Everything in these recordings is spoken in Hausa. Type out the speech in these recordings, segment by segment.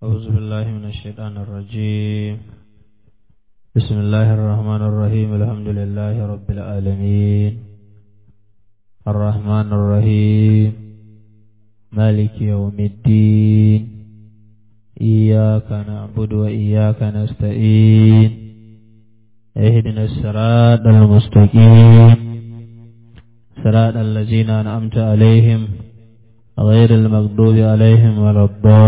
أعوذ بالله من الشيطان الرجيم بسم الله الرحمن الرحيم الحمد لله رب العالمين الرحمن الرحيم مالك يوم الدين إياك نعبد وإياك نستعين اهدنا الصراط المستقيم صراط الذين أنعمت عليهم غير المغضوب عليهم ولا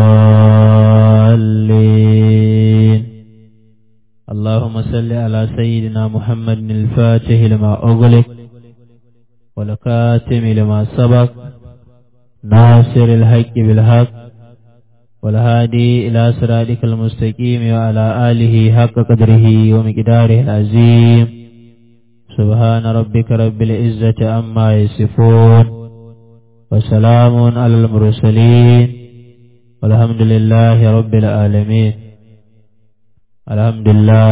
الضالين اللهم صل على سيدنا محمد الفاتح لما أغلق والكاتم لما سبق ناصر الحق بالحق والهادي إلى صراطك المستقيم وعلى آله حق قدره ومقداره العظيم سبحان ربك رب العزة عما يصفون وسلام على المرسلين والحمد لله رب العالمين الحمد لله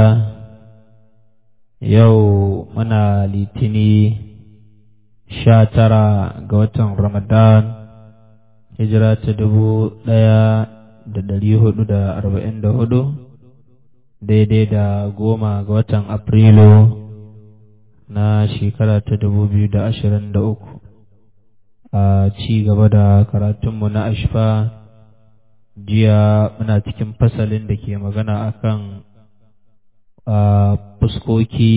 yau muna litini sha tara ga watan ramadan hijira ta dubu ɗaya da ɗari hudu da arba'in da hudu daidai da goma ga watan afrilu na shekara ta dubu biyu da ashirin da uku a ci gaba da karatunmu na ashfa jiya muna cikin fasalin da ke magana akan fuskoki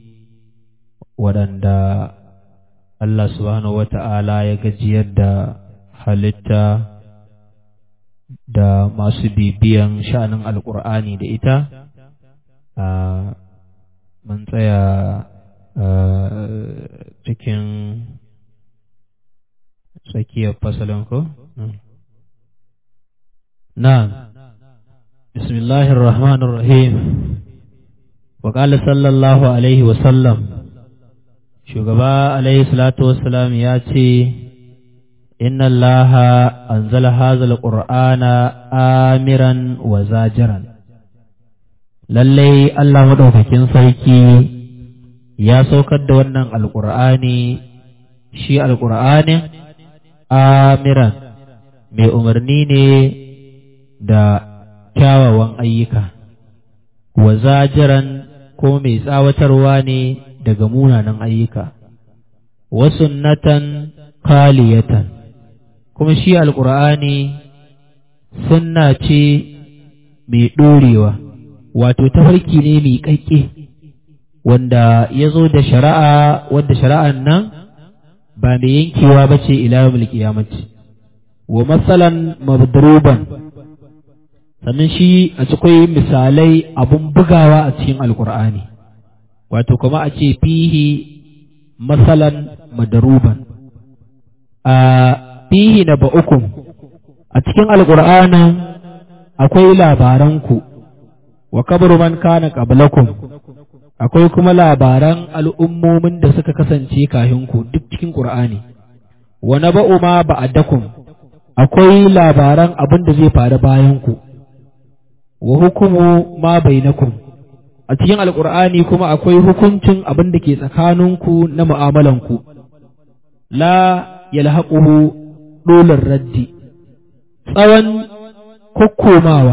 waɗanda Allah subhanahu wa ta'ala ya gajiyar da halitta da masu bibiyan sha'anin alƙur'ani da ita mun tsaya cikin tsakiyar fasalin ko? Na'am, Bismillahir Rahmanir Rahim, wa ƙala sallallahu Alaihi wasallam, shugaba Alaihi Salatu Wasallam ya ce, Inna Allah anzala hazal Qur'ana amiran wa zajiran. Lallai Allah maɗaukakin sarki ya saukar da wannan alƙur'ani shi alƙur'anin amiran mai umarni ne da kyawawan ayyuka, wa zajiran ko mai tsawatarwa ne daga munanan ayyuka, wa sunnatan kaliyatan, kuma shi alƙur'ani sunna ce mai ɗorewa, wato tafarki ne mai ƙaƙƙe, wanda ya zo da shari'a wadda shari'an nan ba mai yankewa ba ce ila yawmul wa matsalan mabduruban sannan shi a cikin misalai abun bugawa a cikin alkur'ani wato kuma a ce fihi matsalan madaruban a fihi na ba'ukum a cikin alkur'anin akwai labaranku wa kabaru man kana qablakum akwai kuma labaran al'ummomin da suka kasance kahinku duk cikin ƙur'ani, wa na ba'u ma ba'adakum akwai labaran abin da zai faru bayanku, wa hukumu ma bainakum a cikin alƙur'ani kuma akwai hukuncin abin da ke tsakaninku na mu'amalanku, la yalhaquhu dolar raddi, tsawon kokkomawa,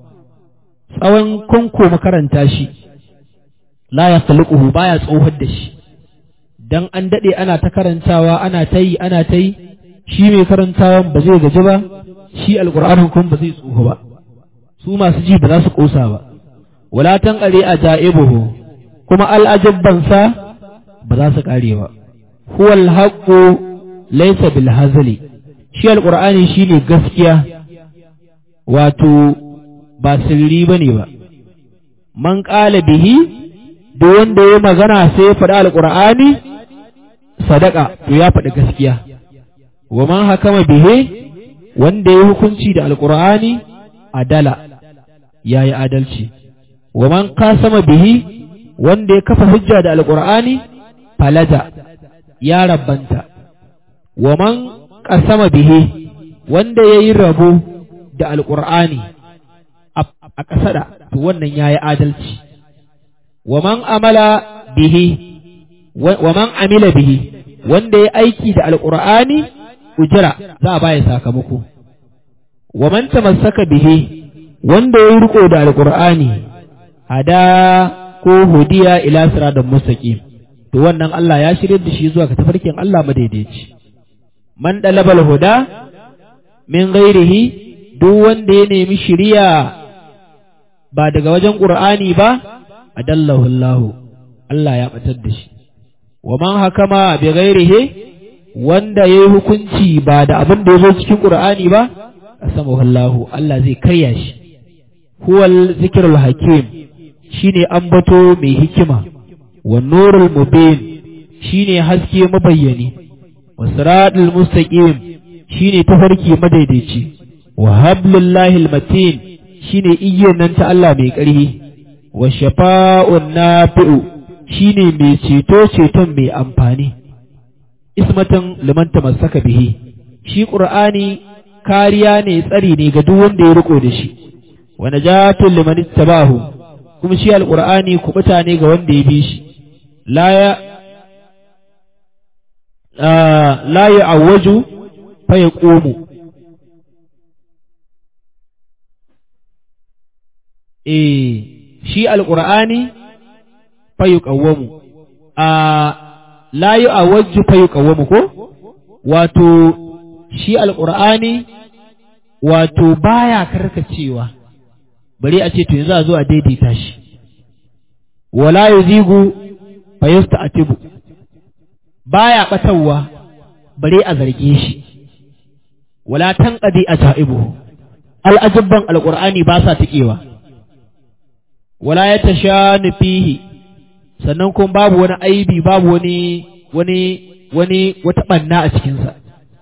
tsawon kunkoma karanta shi. la ya khaliquhu baya tsohar da shi dan an dade ana ta karantawa ana ta yi ana ta yi shi mai karantawan ba zai gaji ba shi alqur'anin kuma ba zai tsoho ba su masu ji ba za su kosa ba wala tan qare ajaibuhu kuma al'ajabban sa ba za su kare ba huwal haqqu laysa bil hazli shi alqur'ani shine gaskiya wato ba sirri bane ba man qala bihi duk wanda ya magana sai ya faɗi alƙur'ani sadaka to ya faɗi gaskiya wa man hakama bihe wanda ya hukunci da alƙur'ani adala ya yi adalci wa man kasama bihi wanda ya kafa hujja da alƙur'ani falaja ya rabbanta wa man kasama bihe wanda ya yi rabo da alƙur'ani a ƙasada to wannan ya yi adalci ومن عمل به ومن عمل به wanda ya aiki da alqur'ani ujira za a baya sakamako wa man tamassaka bihi wanda ya riko da alqur'ani hada ko hudiya ila siratal mustaqim to wannan Allah ya shirye da shi zuwa ga tafarkin Allah madaidaici man dalabal huda min ghairihi duk wanda ya nemi shiriya ba daga wajen qur'ani ba adallahu Allah Allah ya batar da shi wa man hakama bi ghairihi wanda yayi hukunci ba da abin da yazo cikin qur'ani ba asamahu Allah Allah zai karya shi huwal zikrul hakim shine ambato mai hikima wa nurul mubin shine haske mabayyani wa siratul mustaqim shine tafarki madaidaici wa hablullahi almatin shine iyyar nan ta Allah mai ƙarfi wa shafa'un nafi'u shine mai ceto ceton mai amfani ismatan liman tamassaka bihi shi qur'ani kariya ne tsari ne ga duk wanda ya riko da shi wa najatun liman ittabahu kuma shi alqur'ani kubuta ne ga wanda ya bi shi la ya la ya'awwaju fa yaqumu eh shi alqur'ani fa yuqawwamu a la ya'awwaju fa yuqawwamu ko wato shi alqur'ani wato baya karkacewa bari a ce to yanzu a zo a daidaita shi wala yuzigu fa yasta'tibu baya batawa bare a zarge shi wala tanqadi ajaibu al'ajabban alqur'ani ba sa tikewa wala yatashanu fihi sannan kuma babu wani aibi babu wani wani wani wata banna a cikin sa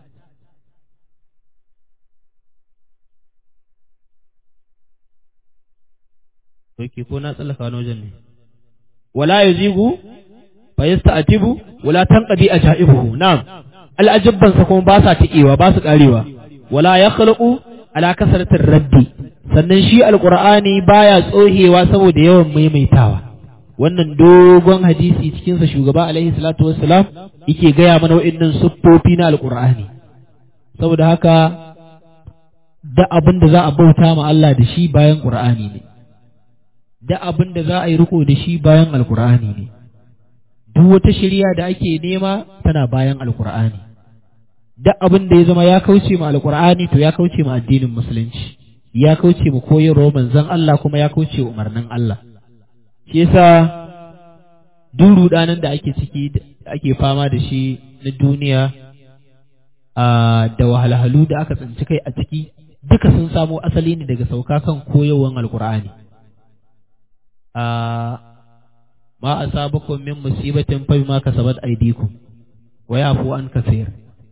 Oke ko na tsallaka wani wajen ne. Wala yuzigu fa yasta'tibu wala tanqadi ajaibuhu na'am al'ajabban sa kuma ba sa tikewa ba su karewa wala yakhluqu ala kasratir raddi sannan shi alqur'ani baya tsohewa saboda yawan maimaitawa wannan dogon hadisi cikin sa shugaba alaihi salatu wassalam yake gaya mana wa'annan siffofi na alqur'ani saboda haka da abin da za a bauta ma Allah da shi bayan qur'ani ne da abin da za a yi riko da shi bayan alqur'ani ne duk wata shirya da ake nema tana bayan alkur'ani duk abin da ya zama ya kauce ma alkur'ani to ya kauce ma addinin musulunci ya kauce ma koyarwa manzon Allah kuma ya kauce umarnin Allah shi yasa duk rudanan da ake ciki da ake fama da shi na duniya a da wahalhalu da aka tsinci kai a ciki duka sun samo asali ne daga sauka kan koyarwan alkur'ani a ما أصابكم من مصيبة فبما كسبت أيديكم ويعفو عن كثير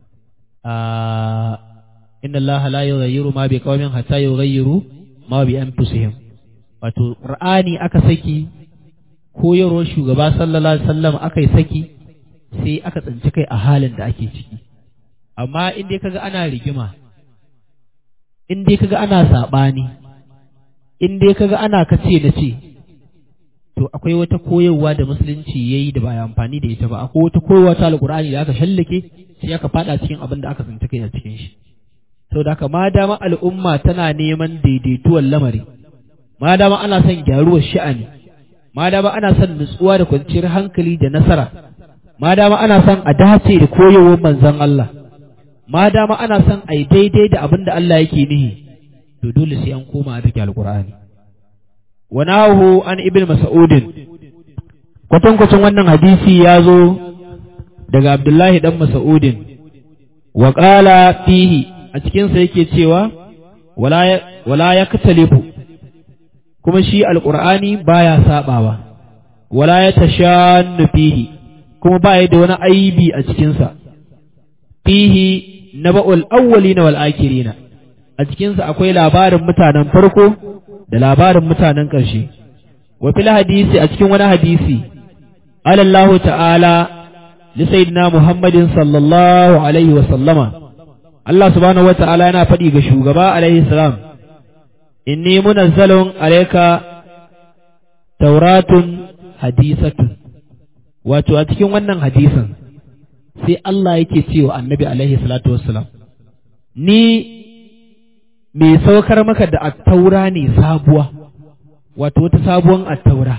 آه إن الله لا يغير ما بقوم حتى يغيروا ما بأنفسهم wato Qur'ani aka saki koyarwar shugaba sallallahu alaihi wasallam aka yi saki sai aka tsinci kai a halin da ake ciki amma in dai kaga ana rigima in dai kaga ana sabani in dai kaga ana kace da ce to akwai wata koyarwa da musulunci ya yi da ba amfani da ita ba akwai wata koyarwa ta alkur'ani da aka shallake sai aka fada cikin abin da aka tsinci kai a cikin shi sau da haka ma dama al'umma tana neman daidaituwar lamari ma dama ana son gyaruwar sha'ani ma dama ana son nutsuwa da kwanciyar hankali da nasara ma dama ana son a dace da koyarwar manzon Allah ma dama ana son a yi daidai da abin da Allah yake nihi to dole sai an koma a take alkur'ani وناه عن ابن مسعود kwatankwacin wannan hadisi ya zo daga Abdullahi dan Mas'udin wa qala fihi a cikin sa yake cewa wala wala yaktalifu kuma shi alqur'ani baya sabawa wala yatashannu fihi kuma baya da wani aibi a cikin sa fihi naba'ul awwalina wal akhirina a cikin sa akwai labarin mutanen farko da labarin mutanen ƙarshe wa fil hadisi a cikin wani hadisi alallahu ta'ala li sayyidina muhammadin sallallahu alaihi wa sallama Allah subhanahu wa ta'ala yana faɗi ga shugaba alaihi salam inni munazzalun alayka tauratun hadisatun wato a cikin wannan hadisin sai Allah yake cewa annabi alaihi salatu wassalam ni mai saukar maka da attaura ne sabuwa wato wata sabuwan attaura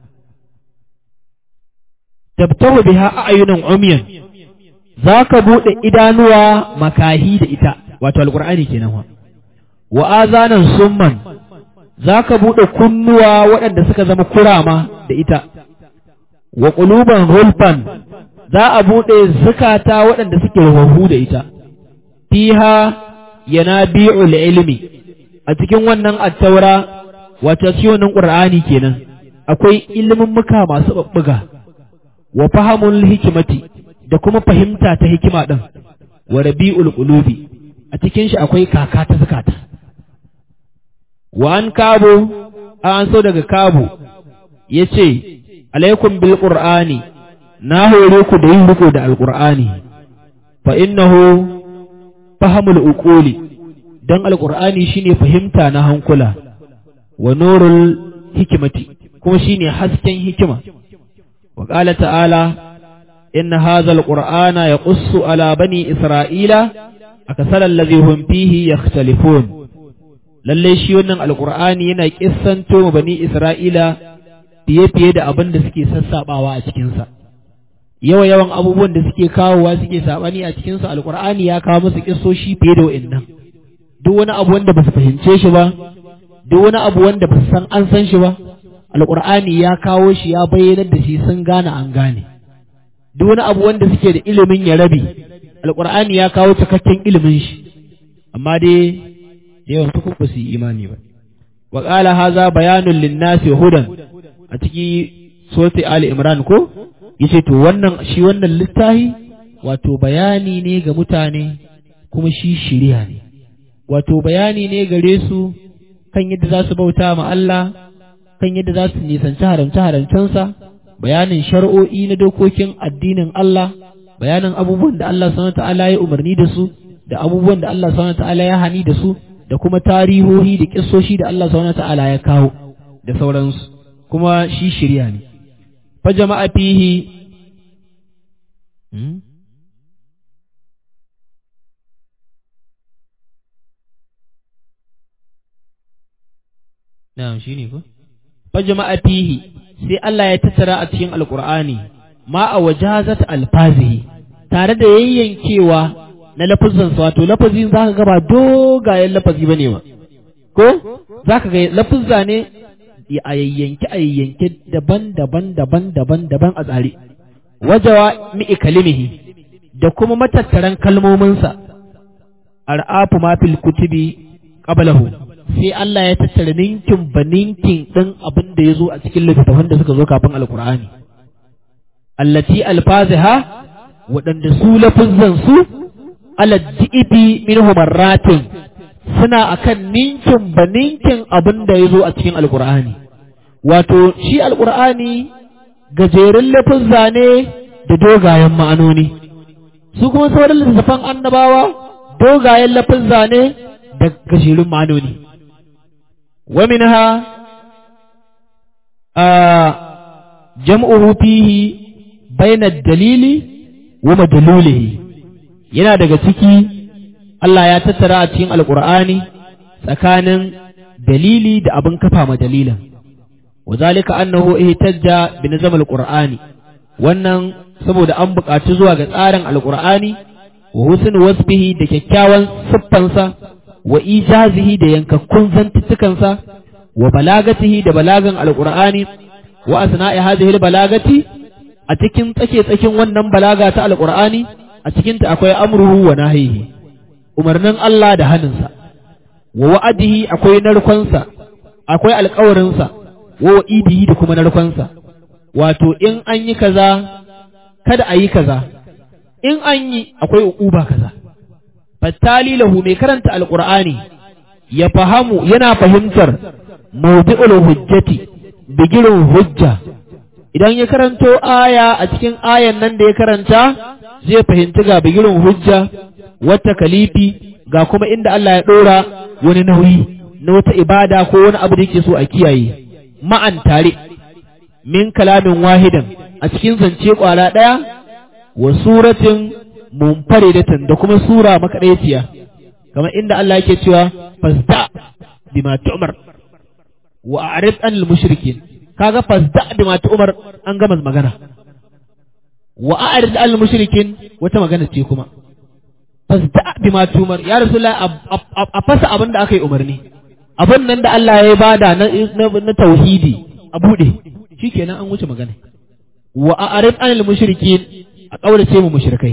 tabtahu biha a'yunan umyan zaka bude idanuwa makahi da ita wato alqur'ani kenan wa wa azanan summan zaka bude kunnuwa waɗanda suka zama kurama da ita wa quluban hulfan za a bude zukata waɗanda suke rawahu da ita fiha yanabi'ul ilmi a cikin wannan attaura wato cikin wannan qur'ani kenan akwai ilimin muka masu babbuga wa fahamul hikimati da kuma fahimta ta hikima din wa rabi'ul qulubi a cikin shi akwai kaka ta zakata wa an kabo an so daga kabo yace alaikum bil qur'ani na hore ku da yin riko da alqur'ani fa innahu fahamul uquli dan alqur'ani shine fahimta na hankula wa nurul hikimati kuma shine hasken hikima wa qala ta'ala inna hadha alqur'ana yaqussu ala bani isra'ila akasara alladhi hum fihi yakhtalifun lalle shi wannan alqur'ani yana kissanto ma bani isra'ila fiye fiye da abin da suke sassabawa a cikin sa yawa yawan abubuwan da suke kawowa suke sabani a cikin sa alqur'ani ya kawo musu kissoshi fiye da wa'annan duk wani abu wanda ba su fahimce shi ba duk wani abu wanda ba su san an san shi ba alƙur'ani ya kawo shi ya bayyanar da shi sun gane an gane duk wani abu wanda suke da ilimin ya rabe alƙur'ani ya kawo cikakken ilimin shi amma dai yawan su ba su yi imani ba wa qala haza bayanun linnasi hudan a ciki soti ali imran ko yace to wannan shi wannan littafi wato bayani ne ga mutane kuma shi shiriya ne wato bayani ne gare su kan yadda za su bauta ma Allah kan yadda za su nisanci haramce-haramcensa bayanin shar'o'i na dokokin addinin Allah bayanin abubuwan da Allah subhanahu ta'ala ya umarni da su da abubuwan da Allah subhanahu ta'ala ya hani da su da kuma tarihohi da kissoshi da Allah subhanahu ta'ala ya kawo da sauransu kuma shi shirya ne fa jama'a fihi Na'am shine ko fajma'a fihi sai Allah ya tattara a cikin alqur'ani ma a wajazat alfazihi tare da yayyankewa na lafazin sa wato lafazin zaka ga ba dogayen lafazi bane ba ko zaka ga lafazza ne a yayyanke a yayyanke daban-daban daban-daban daban a tsare wajawa mi'i kalimihi da kuma matattaran kalmominsa ar'afu ma fil kutubi qablahu sai Allah ya tattara ninkin ba ninkin ɗin abin da ya zo a cikin littattafan da suka zo kafin alkur'ani allati alfaziha waɗanda su lafuzzan su aladdi'ibi min marratin suna akan ninkin ba ninkin abin da ya zo a cikin alkur'ani wato shi alkur'ani gajerun lafuzza ne da dogayen ma'anoni su kuma sauran littattafan annabawa dogayen lafuzza ne da gajerun ma'anoni ومنها آه جمعه فيه بين الدليل ومدلوله yana daga ciki Allah ya tattara a cikin alkur'ani tsakanin dalili da abin kafa ma dalilan wa zalika annahu ihtajja bi nizam alqur'ani wannan saboda an buƙaci zuwa ga tsarin alqur'ani wa husn wasfihi da kyakkyawan siffansa wa ijazihi da yankakkun zantuttukansa wa balagatihi da balagan alqur'ani wa asna'i hadhihi balagati a cikin tsake tsakin wannan balaga ta alqur'ani a cikin ta akwai amruhu wa nahihi umarnin Allah da haninsa wa wa'adihi akwai narkonsa akwai alƙawarinsa wa wa'idihi da kuma narkonsa wato in an yi kaza kada a yi kaza in an yi akwai uquba kaza fattali lahu mai karanta alqur'ani ya fahamu yana fahimtar mawdi'ul hujjati bigirin hujja idan ya karanto aya a cikin ayan nan da ya karanta zai fahimci ga bigirin hujja wata kalifi ga kuma inda Allah ya ɗora wani nauyi na wata ibada ko wani abu da yake so a kiyaye ma'an tare min kalamin wahidan a cikin zance kwala ɗaya wa suratin munfaridatan da kuma sura makaɗaiciya kamar inda Allah yake cewa fasda bima tu'mar wa a'rid anil mushrikin kaga fasda bima tu'mar an gama magana wa a'rid anil mushrikin wata magana ce kuma fasda bima tu'mar ya rasulullah a fasa abin da aka yi umarni abin nan da Allah ya bada na na tauhidi a bude shikenan an wuce magana wa a'rid anil mushrikin a kaurace mu mushrikai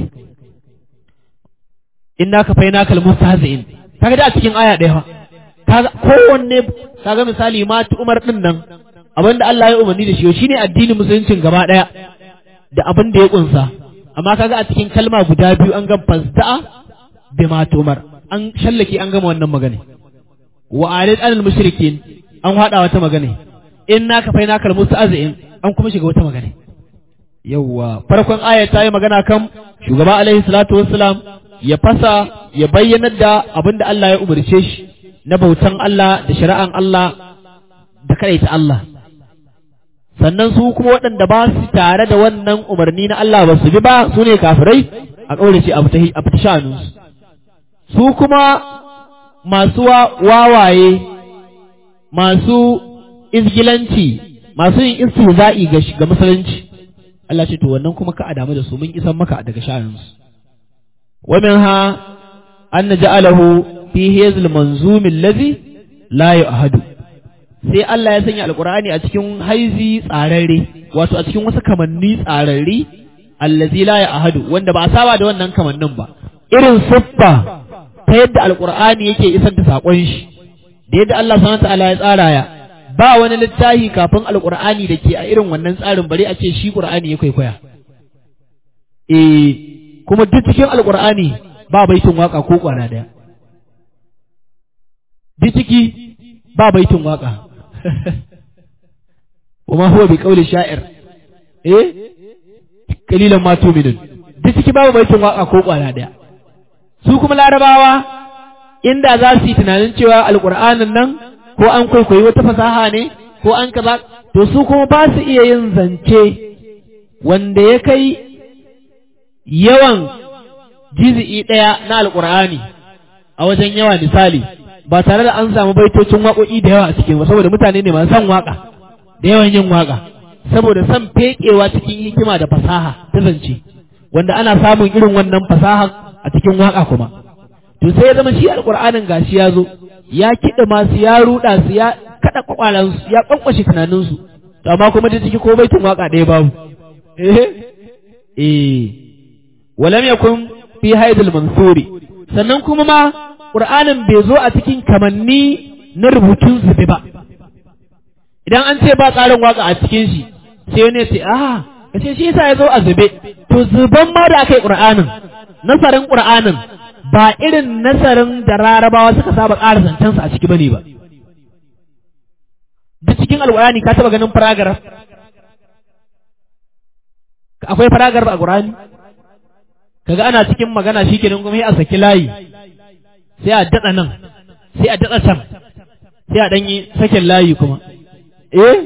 inna ka faina kal mustahzi'in kaga da a cikin aya ɗaya kaga kowanne kaga misali ma umar din nan abinda Allah ya umarni da shi shine addinin musuluncin gaba ɗaya da abin da ya kunsa amma kaga a cikin kalma guda biyu an ga fasda'a bi ma umar an shallake an gama wannan magana wa alid anil mushrikin an hada wata magana inna ka faina kal mustahzi'in an kuma shiga wata magana yawwa farkon aya ta yi magana kan shugaba alaihi salatu wassalam ya fasa ya bayyanar da abin da Allah ya umarce shi na bautan Allah da shari'an Allah da ta Allah. Sannan su kuma waɗanda ba su tare da wannan umarni na Allah ba su bi ba su ne kafirai a ƙaurace a fita shanunsu. Su kuma masu wawaye, masu izgilanci, masu yin istihza'i ga musulunci. Allah ce to wannan kuma ka a damu da su mun isan maka daga shanunsu. ومنها أن جعله في هذا المنظوم الذي لا يؤهد sai Allah ya sanya alkur'ani a cikin haizi tsararre wato a cikin wasu kamanni tsararre allazi la ya ahadu wanda ba a saba da wannan kamannin ba irin siffa ta yadda alkur'ani yake isar da sakon shi da yadda Allah subhanahu ta'ala ya tsara ya ba wani littafi kafin alkur'ani da ke a irin wannan tsarin bari a ce shi qur'ani ya kwaikwaya eh kuma duk cikin alkur'ani ba baitin waka ko kwana daya duk ciki ba baitin waka kuma huwa bi qawli sha'ir eh kalilan ma tu'minun duk ciki babu baitin waka ko kwana daya su kuma larabawa inda za su yi tunanin cewa alkur'anin nan ko an kwaikwayi wata fasaha ne ko an kaza to su kuma ba su iya yin zance wanda ya kai yawan jizi'i ɗaya na alƙur'ani a wajen yawa misali ba tare da an samu baitocin waƙoƙi da yawa a cikin ba saboda mutane ne masu son waƙa da yawan yin waƙa saboda son feƙewa cikin hikima da fasaha ta zance wanda ana samun irin wannan fasaha a cikin waƙa kuma to sai ya zama shi alƙur'anin gashi ya zo ya kiɗa masu ya ruɗa su ya kaɗa ƙwaƙwalansu ya ƙwanƙwashe tunaninsu to amma kuma da ciki ko baitin waƙa ɗaya babu eh eh walam yakun fi haidul mansuri sannan kuma ma qur'anin bai zo a cikin kamanni na rubutun zube ba idan an ce ba tsarin waka a cikin shi sai wani ce ah kace shi yasa ya zo a zube to zuban ma da aka yi qur'anin nasarin qur'anin ba irin nasarin da rarabawa suka saba ƙara zancensa a ciki bane ba duk cikin alƙur'ani ka taba ganin paragraph akwai paragraph a qur'ani kaga ana cikin magana shikenan kuma sai a saki layi sai a datsa nan sai a datsa can sai a danyi sakin layi kuma eh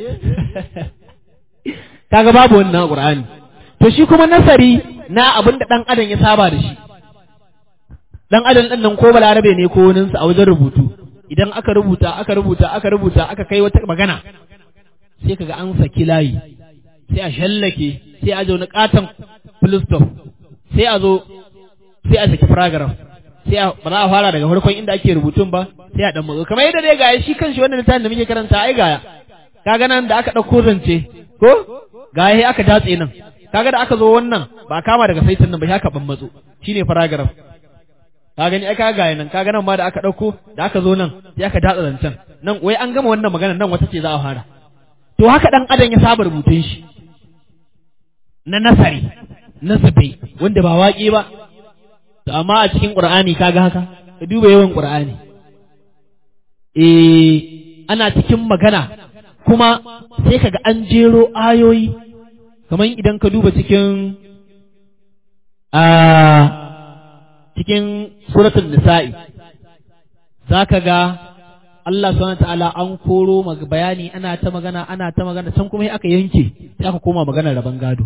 kaga babu wannan qur'ani to shi kuma nasari na abin da dan adam ya saba da shi dan adam din nan ko balarabe ne ko wani a wajen rubutu idan aka rubuta aka rubuta aka rubuta aka kai wata magana sai kaga an saki layi sai a shallake sai a zaune katon full stop sai a zo sai a saki paragraph sai a ba za a fara daga farkon inda ake rubutun ba sai a dan matso kamar yadda dai gaya shi kanshi wannan littafin da muke karanta ai gaya kaga nan da aka dauko zance ko gaya aka datse nan kaga da aka zo wannan ba kama daga saitin nan ba haka ban matso shine paragraph ka gani ai kaga gaya nan kaga nan ma da aka dauko da aka zo nan sai aka datsa zancen nan wai an gama wannan magana nan wata ce za a fara to haka dan adam ya saba rubutun shi na nasari na zube wanda ba waƙe ba to amma a cikin ƙur'ani kaga haka ka duba yawan ƙur'ani eh ana cikin magana kuma sai kaga an jero ayoyi kamar idan ka duba cikin a cikin suratul nisa'i zaka ga Allah subhanahu ta'ala an koro bayani ana ta magana ana ta magana can kuma aka yanke sai aka koma magana rabon gado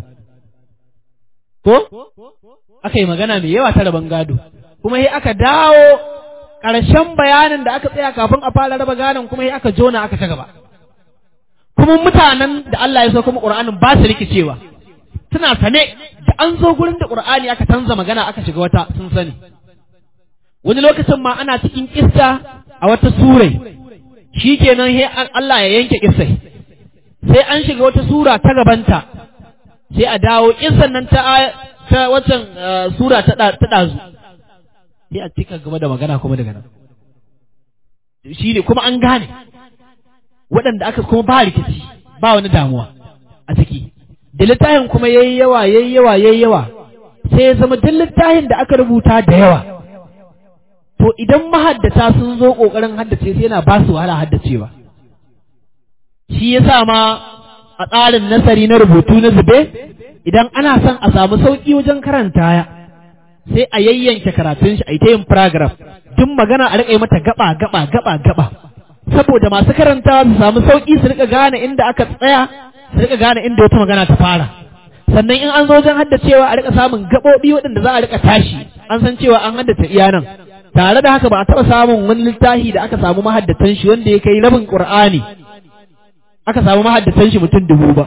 ko aka yi magana mai yawa ta rabon gado kuma sai aka dawo ƙarshen bayanin da aka tsaya kafin a fara raba ganin kuma aka jona aka ta gaba kuma mutanen da Allah ya so kuma Qur'anin ba su rikicewa suna sane da an zo gurin da Qur'ani aka canza magana aka shiga wata sun sani wani lokacin ma ana cikin kissa a wata surai shikenan he Allah ya yanke kissai sai an shiga wata sura ta gabanta sai a dawo kissan nan ta ta waccan sura ta ta dazu sai a cika gaba da magana kuma daga nan shi ne kuma an gane waɗanda aka kuma ba rikici ba wani damuwa a ciki da littafin kuma yayi yawa yayi yawa yayi yawa sai ya zama duk littafin da aka rubuta da yawa to idan mahaddata sun zo kokarin haddace sai yana ba su wahala haddacewa shi yasa ma a tsarin nasari na rubutu na zube idan ana son a samu sauki wajen karanta ya sai a yayyanke karatun shi a yi ta yin paragraph duk magana a riƙa mata gaba gaba gaba gaba saboda masu karantawa su samu sauƙi su riƙa gane inda aka tsaya su riƙa gane inda wata magana ta fara sannan in an zo wajen haddacewa a riƙa samun gaɓoɓi waɗanda za a riƙa tashi an san cewa an haddace iya nan tare da haka ba a taɓa samun wani littafi da aka samu mahaddatan shi wanda ya kai rabin ƙur'ani aka samu mahaddatan shi mutum dubu ba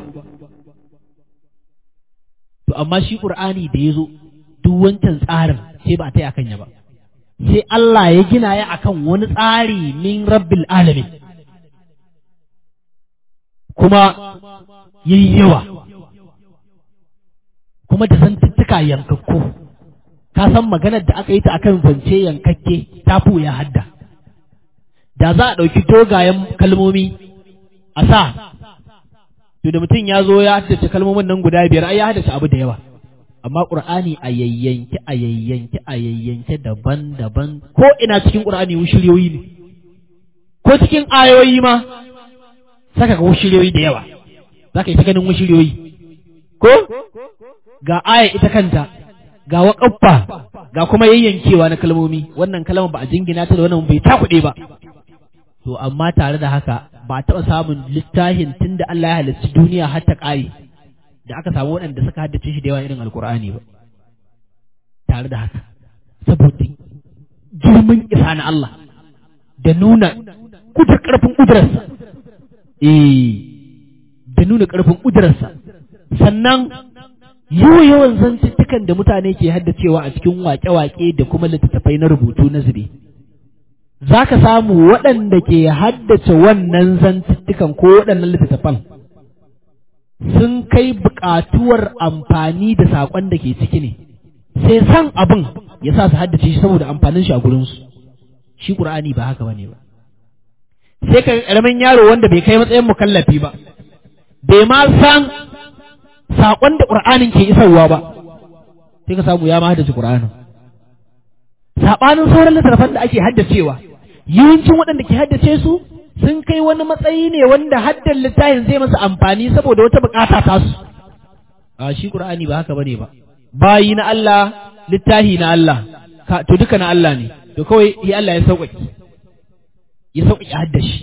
to amma shi ƙur'ani da ya zo duk wancan tsarin sai ba a taya kan ya ba sai Allah ya gina ya akan wani tsari min rabbil alamin kuma yayi yawa kuma da zantuttuka yankakku ka san maganar da aka yi ta akan zance yankakke ta ya hadda da za a ɗauki dogayen kalmomi a sa to da mutum ya zo ya haddace kalmomin nan guda biyar ai ya haddace abu da yawa amma ƙur'ani a yayyanki a yayyanki a yayyanki daban-daban ko ina cikin ƙur'ani wushiriyoyi ne ko cikin ayoyi ma saka ga wushiriyoyi da yawa za ka yi ta ganin wushiriyoyi ko ga aya ita kanta ga waƙaffa ga kuma yayyankewa na kalmomi wannan kalmar ba a jingina ta da wannan bai takuɗe ba to amma tare da haka ba taɓa samun littafin tun da Allah ya halarci duniya har ta ƙare da aka samu waɗanda suka haddace shi da yawa irin alkur'ani ba tare da haka saboda girman isa na Allah da nuna kudar ƙarfin ƙudurarsa eh da nuna ƙarfin ƙudurarsa sannan yawa yawan zantuttukan da mutane ke haddacewa a cikin waƙe-waƙe da kuma littattafai na rubutu na zube za ka samu waɗanda ke haddace wannan zantuttukan ko waɗannan littattafan sun kai buƙatuwar amfani da saƙon da ke ciki ne sai san abin ya sa su haddace shi saboda amfanin shi a gurinsu shi ƙur'ani ba haka bane ba sai ka ƙaramin yaro wanda bai kai matsayin mukallafi ba bai ma san saƙon da ƙur'anin ke isarwa ba sai ka samu ya ma haddace ƙur'anin saɓanin sauran littattafan da ake haddacewa yawancin waɗanda ke haddace su sun kai wani matsayi ne wanda haddan littafin zai masa amfani saboda wata bukata ta su a shi qur'ani ba haka bane ba bayi na Allah littafi na Allah to duka na Allah ne to kawai ya Allah ya sauƙaƙe ya sauƙaƙe haddashi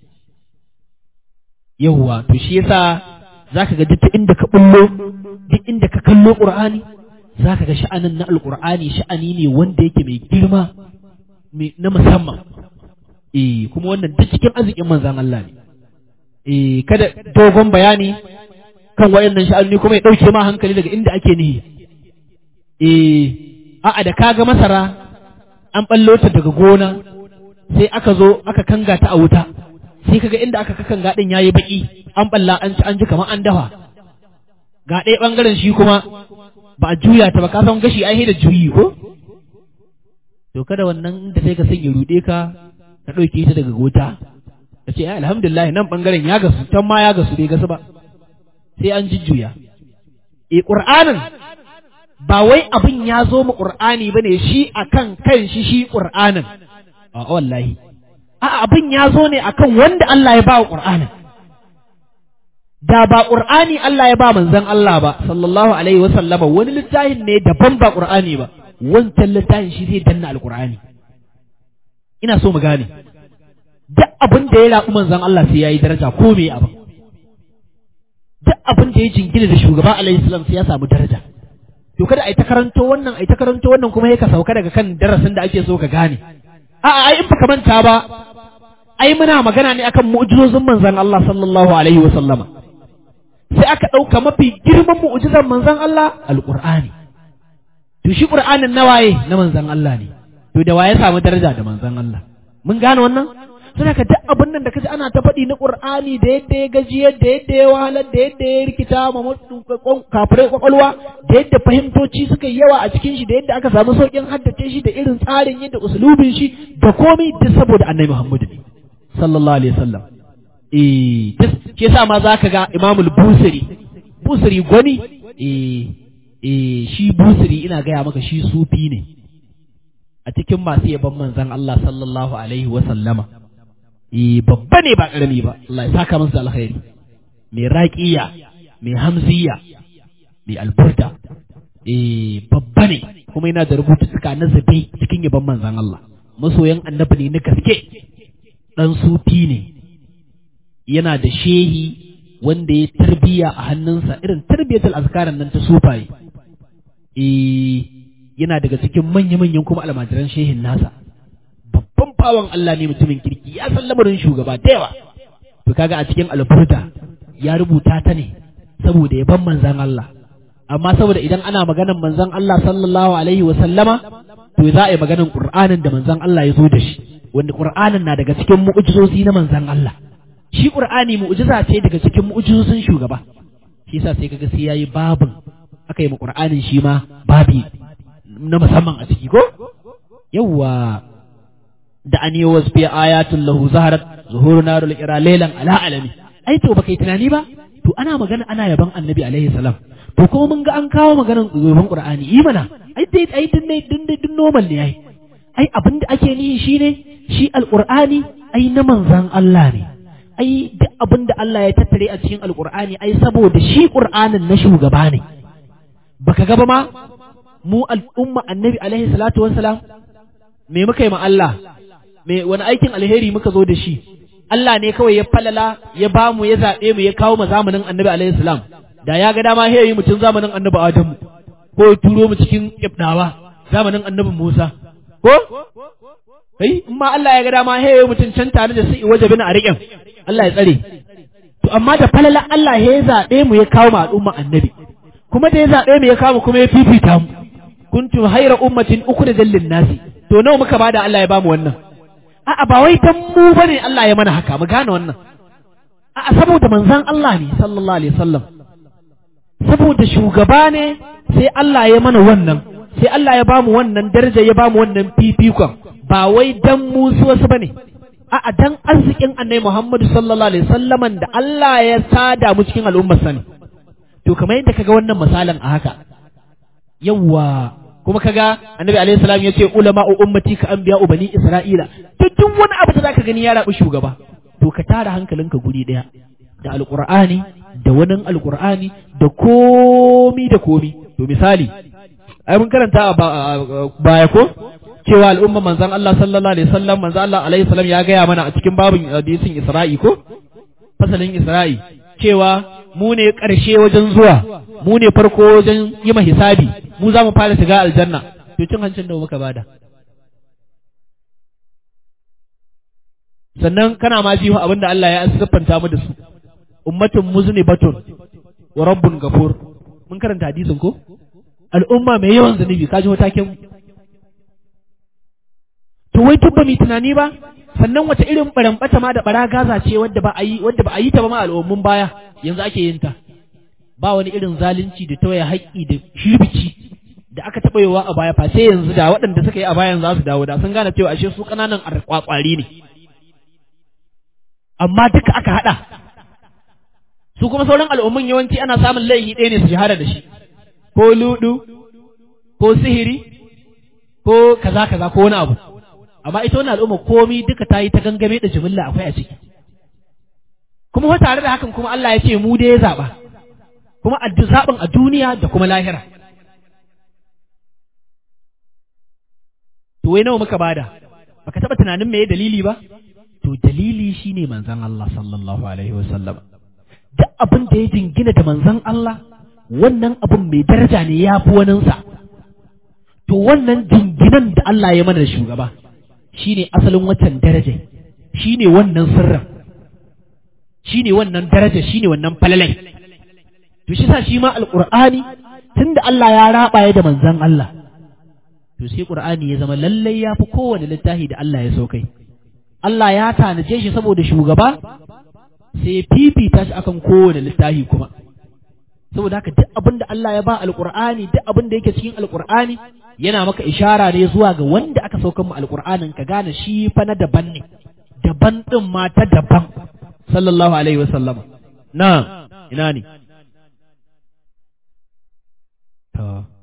yawwa to shi yasa zaka ga duk inda ka bullo duk inda ka kallo qur'ani zaka ga sha'anin na alqur'ani sha'ani ne wanda yake mai girma na musamman eh kuma wannan duk cikin arzikin manzan Allah ne eh kada dogon bayani kan wayannan sha'ani kuma ya dauke ma hankali daga inda ake nihi eh a'a da kaga masara an ballo ta daga gona sai aka zo aka kanga ta a wuta sai kaga inda aka kakanga din yayi baki an balla an ci an ji kamar an dafa ga ɗaya bangaren shi kuma ba a juya ta ba ka san gashi ai da juyi ko to kada wannan da sai ka sanya rude ka ka ɗauke ta daga gota ka ce alhamdulillah nan ɓangaren ya gasu can ma ya gasu bai gasu ba sai an jujjuya e ƙur'anin ba wai abin ya zo mu ƙur'ani ba ne shi a kan kan shi shi ƙur'anin a wallahi a abin ya zo ne a kan wanda Allah ya ba wa ƙur'anin da ba ƙur'ani Allah ya ba manzon Allah ba sallallahu alaihi wa sallama wani littafin ne daban ba ƙur'ani ba wancan littafin shi zai danna alƙur'ani ina so mu gane duk abin da ya raɓi manzon Allah sai yayi daraja ko me abin duk abin da ya jingina da shugaba alaihi salam sai ya samu daraja to kada ai ta karanto wannan ai ta karanto wannan kuma ya ka sauka daga kan darasin da ake so ka gane a ai in baka manta ba ai muna magana ne akan mu'jizozin manzon Allah sallallahu alaihi wa sallama sai aka ɗauka mafi girman mu'jizar manzon Allah alqur'ani to shi qur'anin nawaye na manzon Allah ne to da waye samu daraja da manzon Allah mun gane wannan suna ka duk abin nan da kaji ana ta faɗi na Qur'ani da yadda ya gajiyar da yadda ya wahalar da yadda ya rikita ma kafirai kwakwalwa da yadda fahimtoci suka yi yawa a cikin shi da yadda aka samu sauƙin haddace shi da irin tsarin yadda usulubin shi da komai duk saboda annabi Muhammadu ne sallallahu alaihi wasallam eh duk ke sa ma zaka ga Imam al-Busiri Busiri gwani eh eh shi Busiri ina gaya maka shi sufi ne a cikin masu yaban manzon Allah sallallahu alaihi wasallama eh babba ne ba karami ba Allah ya saka masa alkhairi mai raqiya mai hamziya mai alburda eh babba ne kuma yana da rubututtuka na zabi cikin yaban manzon Allah masoyan annabi ne na gaske dan sufi ne yana da shehi wanda ya tarbiya a hannunsa irin tarbiyatul azkaran nan ta sufaye eh yana daga cikin manya-manyan kuma almajiran shehin nasa babban bawan Allah ne mutumin kirki ya san lamarin shugaba da yawa to kaga a cikin alburda ya rubuta ta ne saboda yaban manzan Allah amma saboda idan ana maganan manzan Allah sallallahu alaihi wa sallama to za a yi maganan Qur'anin da manzan Allah ya zo da shi wanda Qur'anin na daga cikin mu'jizozi na manzan Allah shi Qur'ani mu'jiza ce daga cikin mu'jizozin shugaba shi yasa sai kaga sai yayi babin aka yi ma Qur'anin shi ma babi na musamman a ciki ko yawwa da an yi wasu fiye ayatun lahu zaharat zuhuru narul ira lailan ala alami ai to baka yi tunani ba to ana magana ana yaban annabi alaihi salam to kuma mun ga an kawo maganar zuban qur'ani yi mana ai dai ai din dai din dai din normal ne ai ai abin da ake nihi shine shi alqur'ani ai na manzan Allah ne ai duk abin da Allah ya tattare a cikin alqur'ani ai saboda shi qur'anin na shugaba ne baka ga ba ma mu al'umma annabi alaihi salatu wassalam me muka yi ma Allah me wani aikin alheri muka zo da shi Allah ne kawai ya falala ya ba mu ya zaɓe mu ya kawo mu zamanin annabi alaihi salam da ya ga dama he yi mutum zamanin annabi Adamu ko ya turo mu cikin ibdawa zamanin annabi Musa ko kai in ma Allah ya ga dama he yi mutum can tare da su waje bin ariƙin Allah ya tsare to amma da falala Allah ya zaɓe mu ya kawo mu al'umma annabi kuma da ya zaɓe mu ya kawo mu kuma ya fifita mu kuntum hayra ummatin ukhrijal lin-nasi to nawa muka bada Allah ya bamu wannan a'a ba wai dan mu bane Allah ya mana haka mu gane wannan a'a saboda manzon Allah ne sallallahu alaihi wasallam saboda shugaba ne sai Allah ya mana wannan sai Allah ya bamu wannan daraja ya bamu wannan fifikon ba wai dan mu su wasu bane a'a dan arzikin Annabi Muhammad sallallahu alaihi wasallam da Allah ya sada mu cikin al'ummar sani to kamar yadda kaga wannan misalin a haka yawwa kuma kaga annabi alaihi salam yace ulama ummati ka anbiya bani isra'ila to duk wani abu da zaka gani ya rabu shugaba to ka tara hankalinka guri daya da alqur'ani da wani alqur'ani da komi da komi to misali ai mun karanta a baya ko cewa al'umma manzon Allah sallallahu alaihi wasallam manzon Allah alaihi salam ya gaya mana a cikin babin hadisin Isra'i ko fasalin Isra'i cewa mu ne ƙarshe wajen zuwa mu ne farko wajen yi ma hisabi mu za mu fara shiga aljanna to cin hancin da muka bada sannan kana ma ji abin da Allah ya siffanta mu da su ummatun muznibatun wa rabbun gafur mun karanta hadisin ko al'umma mai yawan zunubi ka ji matakin to wai tubba mai tunani ba sannan wace irin barambata ma da bara gaza ce wadda ba a yi wadda ba a yi ta ba ma al'ummun baya yanzu ake yin ta ba wani irin zalunci da tawaye haƙƙi da shirbici da aka taɓa yiwa a baya fa sai yanzu da waɗanda suka yi a bayan za su dawo da sun gane cewa ashe su ƙananan kwakwari ne amma duka aka haɗa su kuma sauran al'ummun yawanci ana samun laifi ɗaya ne su shahara da shi ko ludu ko sihiri ko kaza kaza ko wani abu amma ita wani al'umma komi duka ta yi ta gangame da jimilla akwai a ciki kuma tare da hakan kuma Allah ya ce mu dai ya zaɓa kuma a zaɓin a duniya da kuma lahira to wai nawa muka bada baka taɓa tunanin me dalili ba to dalili shine manzon Allah sallallahu alaihi wasallam duk abin da ya jingina da manzon Allah wannan abin mai daraja ne ya fi waninsa to wannan jinginan da Allah ya mana da shugaba shine asalin watan daraja shine wannan sirrin shine wannan daraja shine wannan falalai to shi sa shi ma alqur'ani tunda Allah ya raba ya da manzon Allah to sai qur'ani ya zama lallai ya fi kowane littafi da Allah ya so kai Allah ya tanaje shi saboda shugaba sai fifita shi akan kowane littafi kuma saboda haka duk abin da Allah ya ba alqur'ani duk abin da yake cikin alqur'ani yana maka ishara ne zuwa ga wanda aka saukan mu alqur'anin ka gane shi fa na daban ne daban din ma ta daban sallallahu alaihi wasallam na ina ne to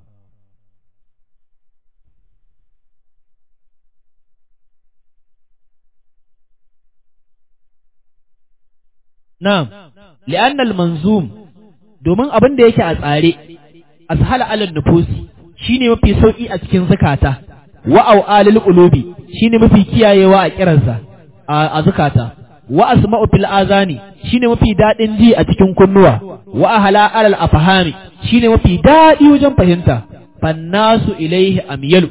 Na'am, li'annal manzum domin abin da yake a tsare, ashala alal nufusi shine mafi sauki a cikin zakata, wa au'alil qulubi shine mafi kiyayewa a kiransa a zakata, wa asma'u fil azani shine mafi dadin ji a cikin kunnuwa, wa ahla alal afhami shine mafi dadi wajen fahimta, fannasu ilaihi amyalu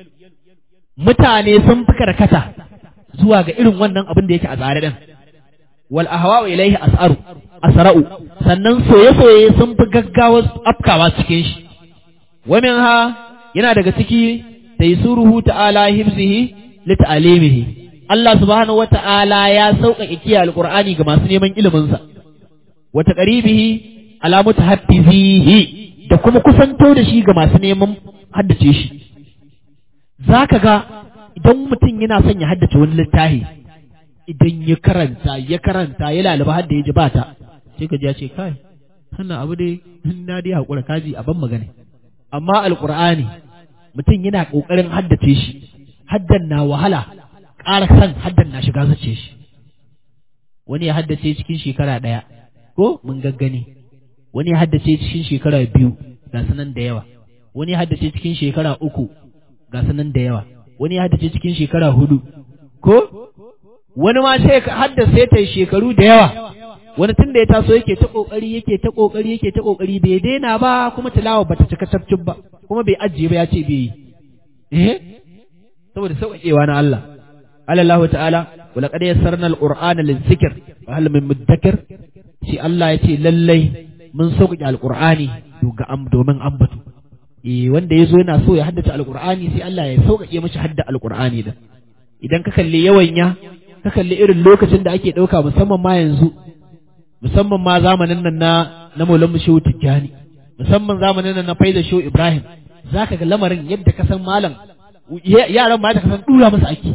mutane sun fi karkata zuwa ga irin wannan abin da yake a tsare din. wal ahwa'u ilaihi as'aru asra'u sannan soye-soye sun fi gaggawa afkawa cikin shi wa minha yana daga ciki taysuruhu ta'ala hifzihi li ta'limihi Allah subhanahu wata'ala ya sauƙaƙe kiyaye alqur'ani ga masu neman ilimin sa wa taqribihi ala mutahaffizihi da kuma kusanto da shi ga masu neman haddace shi zaka ga idan mutum yana son ya haddace wani littafi idan ya karanta ya karanta ya lalaba har da ya ji ba ta sai ka ji ya ce kai wannan abu dai na dai hakura kaji a ban magana amma alqur'ani mutum yana kokarin haddace shi haddan na wahala ƙara san haddan na shiga zace shi wani ya haddace cikin shekara ɗaya ko mun gaggani wani ya haddace cikin shekara biyu ga sanan da yawa wani ya haddace cikin shekara uku ga sanan da yawa wani ya haddace cikin shekara hudu ko wani ma sai ka haddasa ta shekaru da yawa wani tun da ya taso yake ta kokari yake ta kokari yake ta kokari bai daina ba kuma tilawa bata cika tafcin ba kuma bai ajiye ba ya ce bai yi eh saboda sauƙaƙewa na Allah Allah ta'ala wa laqad yassarna al-qur'ana lizikr wa hal min mudakkir shi Allah ya ce lallai mun sauƙaƙe al-qur'ani domin ambatu eh wanda yazo yana so ya haddace al-qur'ani sai Allah ya sauƙaƙe mashi hadda al-qur'ani da idan ka kalli yawan ya ka kalli irin lokacin da ake ɗauka musamman ma yanzu musamman ma zamanin nan na na Maulan Shehu Tijjani musamman zamanin nan na Faida Shehu Ibrahim zaka ga lamarin yadda ka san malam yaran ma da ka san dura masa ake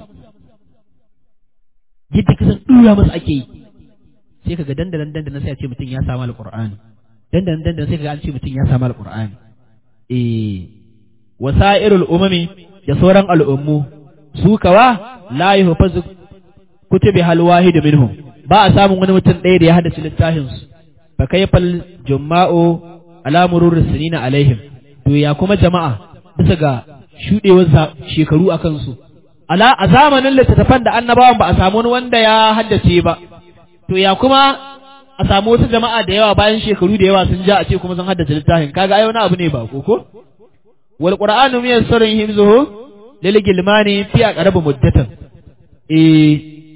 yadda ka san dura masa ake yi sai kaga dandanan dandanan sai a ce mutum ya samu alqur'ani dandanan dandanan sai kaga an ce mutum ya samu alqur'ani eh wasairul umami da sauran al'ummu su kawa la yuhfazu kutubi hal wahid minhum ba a samun wani mutum ɗaya da ya haddace littafin su fa kayfal jumma'u ala murur sinina alaihim to ya kuma jama'a bisa ga shudewar shekaru akan su ala a zamanin littattafan da annabawan ba a samu wani wanda ya haddace ba to ya kuma a samu wasu jama'a da yawa bayan shekaru da yawa sun ja a ce kuma sun haddace littafin kaga ai wani abu ne ba ko ko wal qur'anu miyassarun himzuhu lil gilmani fi aqrab muddatan eh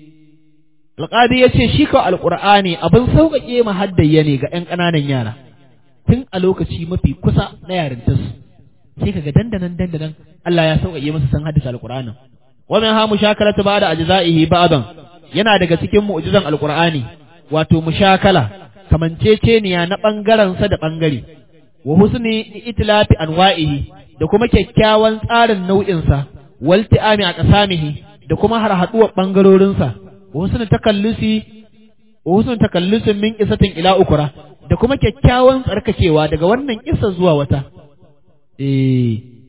alqadi yace shi ko alqur'ani abin sauƙaƙe ma haddayya ne ga ƴan ƙananan yara tun a lokaci mafi kusa na yarintarsu sai kaga dandanan dandanan Allah ya sauƙaƙe masa san haddace alqur'anin wa min ha mushakalatu ba'da ajza'ihi ba'dan yana daga cikin mu'jizan alqur'ani wato mushakala kamanceceniya na bangaren sa da bangare wa husni itlafi anwa'ihi da kuma kyakkyawan tsarin nau'in sa wal ti'ami a qasamihi da kuma har haduwar bangarorin sa wa husni takallusi wa husni takallusin min qisatin ila ukra da kuma kyakkyawan tsarkakewa daga wannan kissa zuwa wata eh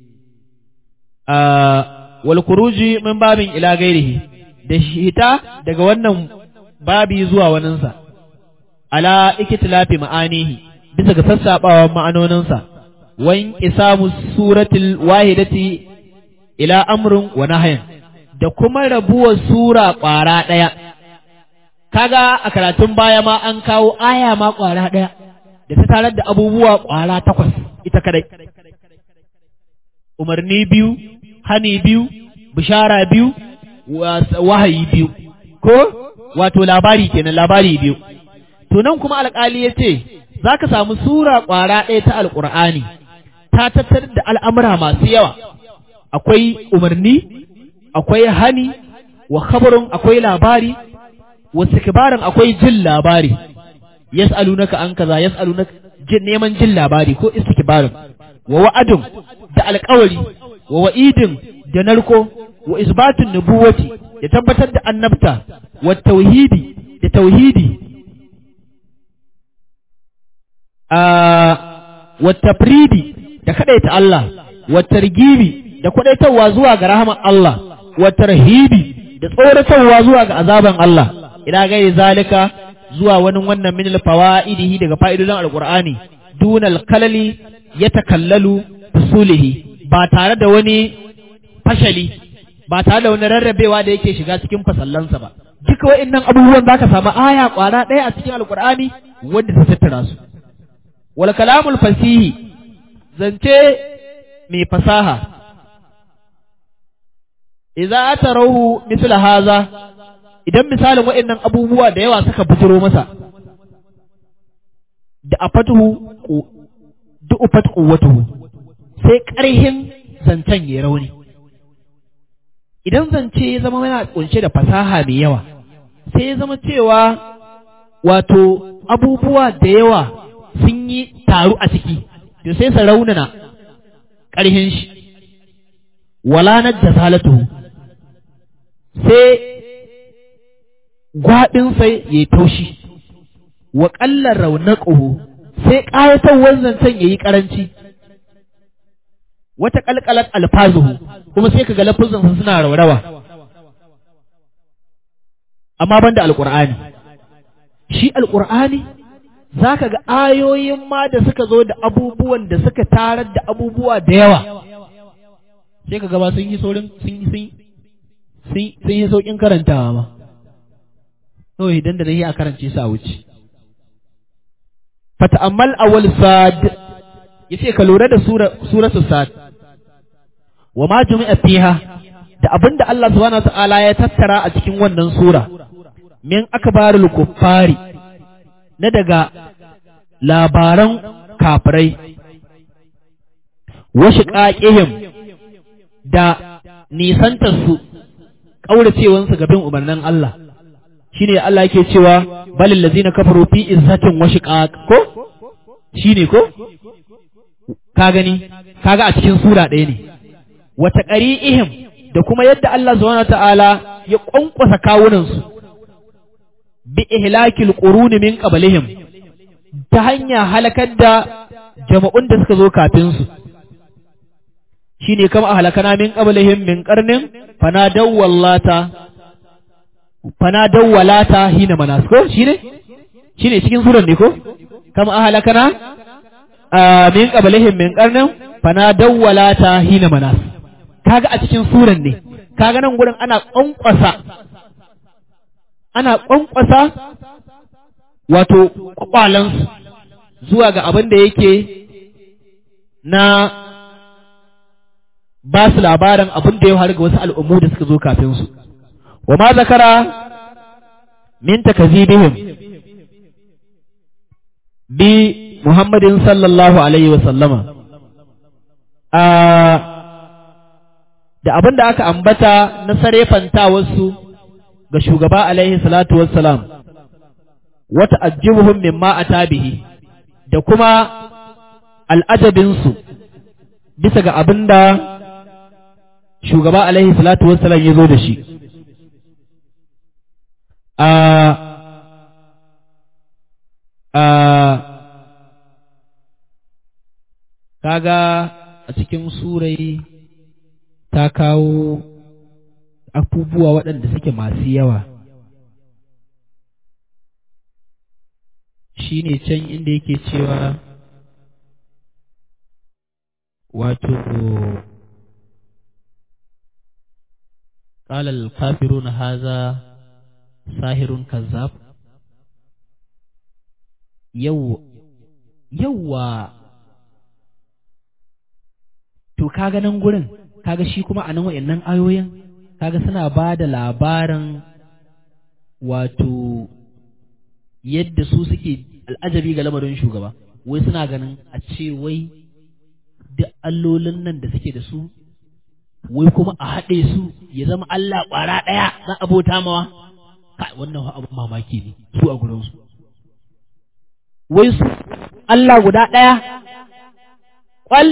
a wal kuruji min babin ila gairihi da hita daga wannan babi zuwa waninsa ala ikitilafi ma'anihi bisa ga sassaɓawan ma'anoninsa wan isamu suratul wahidati ila amrin wa nahyin da kuma rabuwar sura ƙwara ɗaya kaga a karatun baya ma an kawo aya ma ƙwara ɗaya da ta tarar da abubuwa ƙwara takwas ita kadai umarni biyu hani biyu bishara biyu wahayi biyu ko wato labari kenan labari biyu to nan kuma alƙali ya ce za ka samu sura ƙwara ɗaya ta alƙur'ani ta tattar da al'amura masu yawa akwai umarni akwai hani wa khabarun akwai labari wa sikibarin akwai jin labari yas'alunaka an kaza yas'alunaka jin neman jin labari ko istikbarin wa wa'adun da alƙawari wa wa'idin da narko wa isbatun nubuwati ya tabbatar da annabta wa tauhidi da tauhidi a wa tafridi da kadaita Allah wa targibi da kwadaitarwa zuwa ga rahman Allah wa tarhibi da tsoratarwa zuwa ga azaban Allah ila gairi zalika zuwa wani wannan min fawaidihi daga fa'idodin alqur'ani dunal kalali yatakallalu fusulihi ba tare da wani fashali ba tare da wani rarrabewa da yake shiga cikin fasallansa ba duka wa'annan abubuwan zaka samu aya kwara ɗaya a cikin alqur'ani wanda ta tattara su wal kalamul fasihi zance mai fasaha idza atarahu misla haza idan misalin waɗannan abubuwa da yawa suka bujiro masa da afatuhu da ufat quwwatuhu sai ƙarhin zancen ya rauni idan zance ya zama yana kunshe da fasaha mai yawa sai ya zama cewa wato abubuwa da yawa sun yi taru a ciki to sai su raunana ƙarhin shi wala na jasalatuhu sai gwaɗinsa ya yi taushi wa ƙallar raunaƙuhu sai ƙayatarwar zancen ya yi ƙaranci wata ƙalƙalar alfazuhu kuma sai ka ga lafuzansa suna raurawa amma ban da alƙur'ani shi alƙur'ani za ka ga ayoyin ma da suka zo da abubuwan da suka tarar da abubuwa da yawa sai ka gaba sun yi saurin sun yi sun yi sauƙin karantawa ma kawai idan da na yi a karance su a wuce fata'ammal awwal sad yace ka lura da suratu sad wa ma jumi'a fiha da abinda Allah subhanahu wata'ala ya tattara a cikin wannan sura min akbarul kuffari na daga labaran kafirai wa shiqaqihim da nisantarsu ƙauracewansu ga bin umarnin Allah shine Allah yake cewa balil ladzina kafaru fi izzatin wa shiqaq ko shine ko ka gani kaga a cikin sura ɗaya ne wa taqri'ihim da kuma yadda Allah subhanahu ta'ala ya kwankwasa kawunan su bi ihlakil quruni min qablihim ta hanya halakar da jama'un da suka zo kafin su shine kama ahlakana min qablihim min qarnin fanadaw wallata fanadaw walata hina manas ko shine shine cikin suran ne ko kama ahlakana min qablihim min qarnin fanadaw walata hina manas kaga a cikin suran ne kaga nan gurin ana kwankwasa ana kwankwasa wato kwakwalansu zuwa ga abin da yake na ba su labarin abin da ya faru ga wasu al'ummu da suka zo kafin su wa ma zakara min takazibihim bi Muhammadin sallallahu alaihi wa sallama a da abin da aka ambata na sarefanta wasu ga shugaba alaihi salatu wassalam wata ajibuhum mimma atabihi da kuma al'ajabinsu bisa ga abin da shugaba alaihi salatu wassalam ya zo da shi a a kaga a cikin surai ta kawo abubuwa waɗanda suke masu yawa shi ne can inda yake cewa wato قال الكافرون هذا ساهر كذاب يو يوا to kaga nan gurin kaga shi kuma a nan wayannan ayoyin kaga suna ba da labarin wato yadda su suke al'ajabi ga lamarin shugaba wai suna ganin a ce wai duk allolin nan da suke da su wai kuma a haɗe su ya zama Allah ƙwara ɗaya na abota mawa kai wannan abin mamaki ne su a gurinsu wai su Allah guda ɗaya ƙwal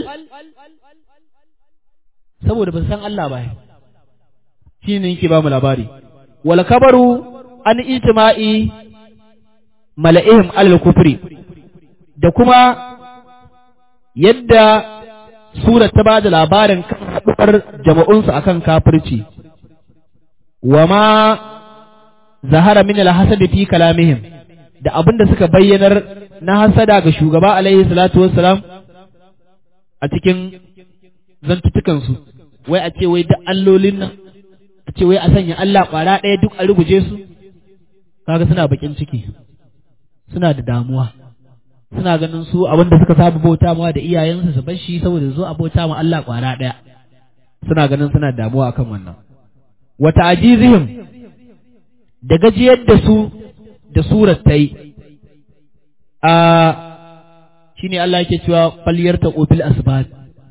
saboda ban san Allah ba shi ne yake ba mu labari wal kabaru an ijtima'i mala'ihim alal kufri da kuma yadda surar ta ba da labarin kan haɗuwar jama'unsu akan kafirci wa ma zahara min al-hasad fi kalamihim da abin da suka bayyanar na hasada ga shugaba alaihi salatu wassalam a cikin zantutukansu wai a ce wai duk allolin nan a ce wai a sanya Allah ƙwara ɗaya duk a ruguje su kaga suna bakin ciki suna da damuwa suna ganin su abin da suka saba bauta mawa da iyayensu su bar shi saboda zo a bauta ma Allah ƙwara ɗaya suna ganin suna da damuwa akan wannan wa ta'jizihim da gajiyar da su da surar ta yi a shine Allah yake cewa falyarta bil asbab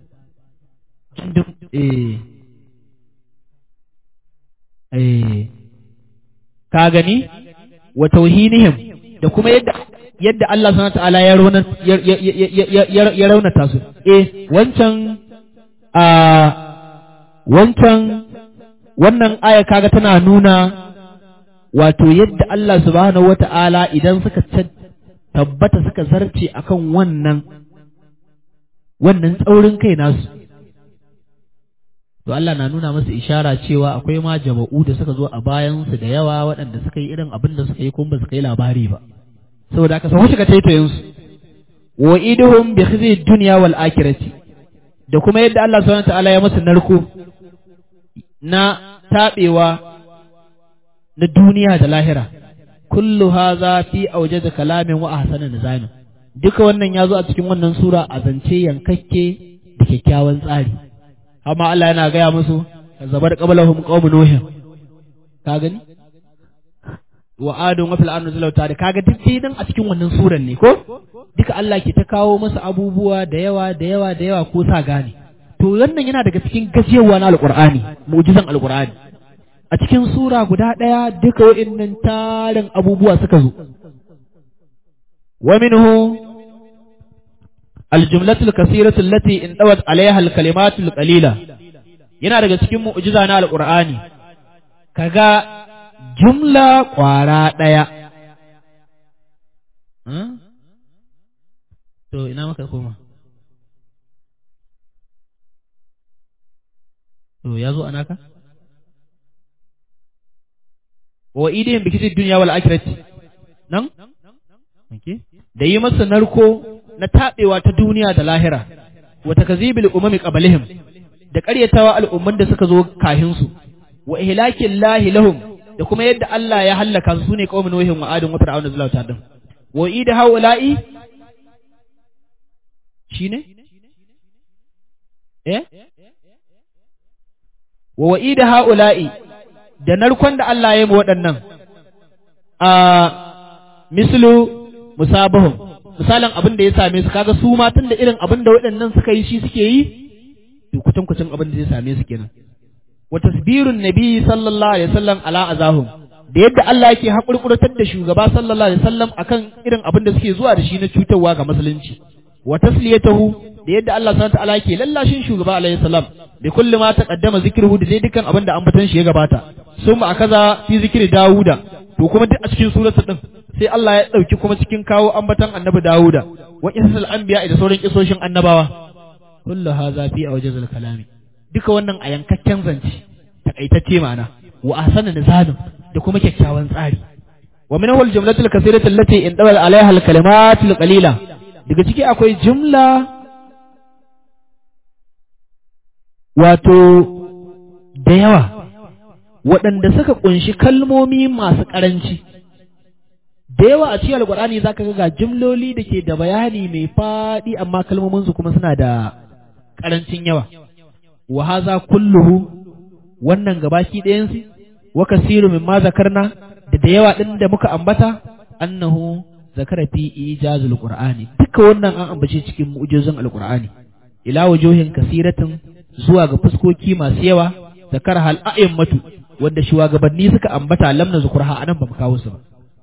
eh eh ka gani wa tauhinihim da kuma yadda yadda Allah subhanahu ta'ala ya rauna ya raunata su eh wancan a wancan wannan aya kaga tana nuna wato yadda Allah subhanahu wata'ala idan suka tabbata suka zarce akan wannan wannan tsaurin kai nasu to Allah na nuna masa ishara cewa akwai ma jama'u da suka zo a bayansu da yawa waɗanda suka yi irin abin da suka yi kuma ba su kai labari ba saboda aka samu shiga taitayin su wa iduhum bi khizi dunya wal akhirati da kuma yadda Allah subhanahu ta'ala ya masa narko na tabewa na duniya da lahira kullu hadha fi awjad kalamin wa ahsana nizamin duka wannan ya zo a cikin wannan sura a zance yankakke da kyakkyawan tsari amma Allah yana gaya musu zabar qablahum qaumun nuh ka gani wa adun wa fil ardi zalauta da kaga duk nan a cikin wannan suran ne ko duka Allah ke ta kawo masa abubuwa da yawa da yawa da yawa ko sa gane to wannan yana daga cikin gajewa na alqur'ani mu'jizan alqur'ani a cikin sura guda ɗaya duka wa'innan tarin abubuwa suka zo wa minhu aljumlatul kasiratu allati in dawat alaiha alkalimatul qalila yana daga cikin mu'jiza na alqur'ani kaga jumla kwara ɗaya to ina maka koma to ya zo anaka wa idihim bi kitid dunya wal akhirati nan okay da yi masa narko na tabewa ta duniya da lahira wa takzibil umami qablihim da ƙaryatawa al'umman da suka zo kahin su wa ihlakin lahi lahum da kuma yadda Allah ya hallaka su sune qaumin nuhin wa adin wa fir'auna zallahu ta'ala wa ida haula'i shine eh wa wa'ida haula'i da narkon da Allah ya yi waɗannan a mislu musabahum misalin abin da ya same su kaga su ma tun da irin abin da waɗannan suka yi shi suke yi to kucin kucin abin da zai same su kenan wa tasbirun nabi sallallahu alaihi wasallam ala azahum da yadda Allah yake hakurkurtar da shugaba sallallahu alaihi wasallam akan irin abin da suke zuwa da shi na cutarwa ga musulunci wa tasliyatahu da yadda Allah subhanahu wa ta'ala yake lallashin shugaba alaihi salam bi kulli ma taqaddama zikruhu da dai dukkan abin da ambatan shi ya gabata summa akaza fi zikri dauda to kuma duk a cikin suratu din sai Allah ya dauki kuma cikin kawo ambatan annabi dauda wa isal anbiya da sauran kisoshin annabawa kullu hadha fi awjazil kalami duka wannan a yankakken zance takaitacce ma'ana wa ahsana nizalun da kuma kyakkyawan tsari wa min awal jumlatul kasirati allati in dawal alaiha al kalimatul qalila daga ciki akwai jumla wato da yawa waɗanda suka ƙunshi kalmomi masu ƙaranci da yawa a cikin alƙur'ani za ka ga jimloli da ke da bayani mai faɗi amma kalmominsu kuma suna da ƙarancin yawa wa haza kulluhu wannan gabaki ɗayansu wa kasiru mimma zakarna da da yawa ɗin da muka ambata annahu zakara fi ijazul qur'ani duka wannan an ambace cikin mu'jizan alqur'ani ila wujuhin kasiratin zuwa ga fuskoki masu yawa zakara hal a'immatu wanda shugabanni suka ambata lamna zukurha anan ba mu kawo su ba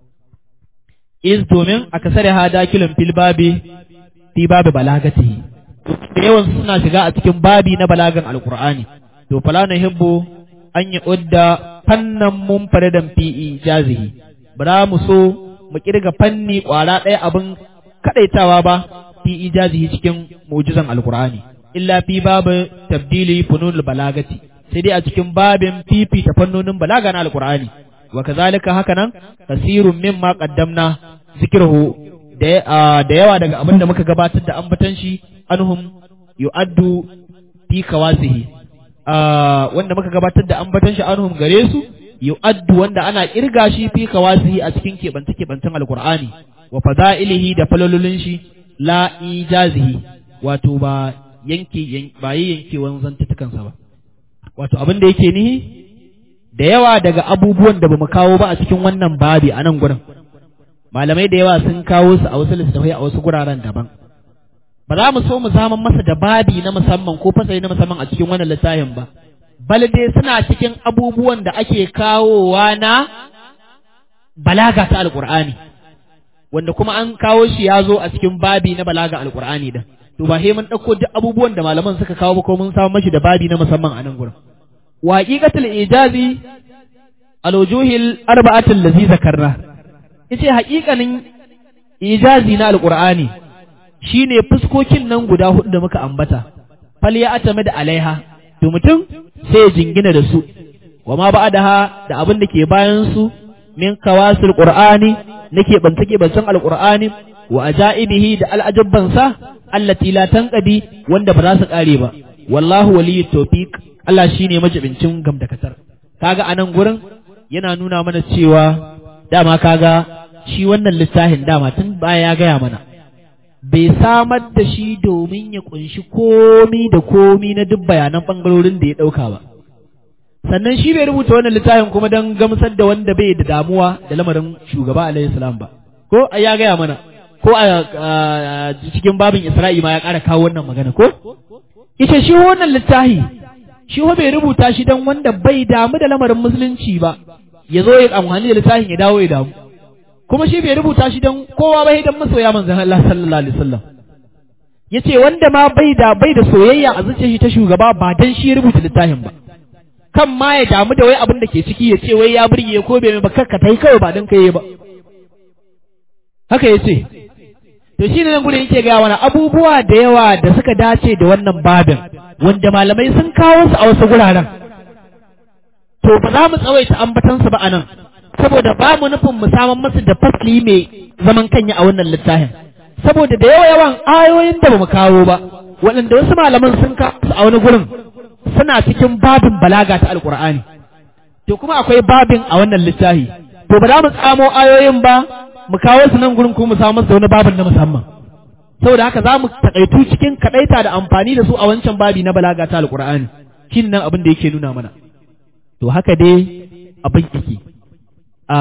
iz domin akasare ha dakilun fil babi fi babi balagatihi da yawan suna shiga a cikin babi na balagan alqur'ani to fala hibbu an yi udda fannan munfaridan fi ijazihi bara mu so mu kirga fanni kwara ɗaya abin kadaitawa ba fi ijazihi cikin mu'jizan alqur'ani illa fi babu tabdili fununul balagati sai dai a cikin babin fifita fannonin balaga na alqur'ani wa kazalika hakanan kasirun mimma qaddamna zikruhu da da yawa daga abin da muka gabatar da ambatan shi anhum yu'addu fi kawasihi wanda muka gabatar da ambatan shi anhum gare su yu'addu wanda ana kirga shi fi kawasihi a cikin keɓance keɓancen alqur'ani wa fada'ilihi da falololin shi la ijazihi wato ba yanke ba yi yankewan zantutukansa ba wato abin da yake nihi da yawa daga abubuwan da bamu kawo ba a cikin wannan babi a nan gurin malamai da yawa sun kawo su a wasu littattafai a wasu guraren daban ba za mu so mu zama masa da babi na musamman ko fasali na musamman a cikin wannan littafin ba bal dai suna cikin abubuwan da ake kawowa na balaga ta alqur'ani wanda kuma an kawo shi ya zo a cikin babi na balaga alqur'ani din to ba sai mun ɗauko duk abubuwan da malaman suka kawo ba ko mun samu mashi da babi na musamman a nan gurin wa haqiqatul ijazi alwujuhil arba'atul ladzi zakarna yace haƙiƙanin ijazi na alqur'ani shine fuskokin nan guda hudu da muka ambata fal ya atama da alaiha to mutum sai ya jingina da su wa ma ba'daha da abin da ke bayan su min kawasil qur'ani nake bantake bancan alqur'ani wa ajaibihi da al'ajabbansa allati la tanqadi wanda ba za su kare ba wallahu waliyut tawfiq Allah shine majibincin gamdakatar kaga anan gurin yana nuna mana cewa dama kaga shi wannan littafin dama tun baya ya gaya mana bai samar da shi domin ya kunshi komi da komi na duk bayanan bangarorin da ya dauka ba sannan shi bai rubuta wannan littafin kuma don gamsar da wanda bai da damuwa da lamarin shugaba alaihi salam ba ko ya gaya mana ko a cikin babin Isra'i ma ya ƙara kawo wannan magana ko? Ita shi wannan littafi, shi bai rubuta shi don wanda bai damu da lamarin musulunci ba, ya zo ya amfani da littafin ya dawo ya damu. Kuma shi bai rubuta shi don kowa bai don masoya manzan Allah sallallahu alaihi wasallam. Ya ce wanda ma bai da bai da soyayya a zuciyar shi ta shugaba ba don shi ya rubuta littafin ba. Kan ma ya damu da wai abin da ke ciki ya ce wai ya burge ko bai ba kakka ta yi kawai ba don kai ba. Haka ya ce, to shi ne nan gudun yake gaya wani abubuwa da yawa da suka dace da wannan babin wanda malamai sun kawo su a wasu guraren to ba za mu tsawaita ambatansu ba a nan saboda ba mu nufin mu saman masu da fasli mai zaman kanya a wannan littafin saboda da yawa yawan ayoyin da ba mu kawo ba waɗanda wasu malaman sun kawo su a wani gurin suna cikin babin balaga ta alkur'ani to kuma akwai babin a wannan littafi to ba za mu tsamo ayoyin ba mu kawo su nan gurin ko mu samu da wani babin na musamman saboda haka za mu takaitu cikin kadaita da amfani da su a wancan babi na balaga ta alqur'ani shin nan abin da yake nuna mana to haka dai abin yake a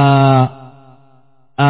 a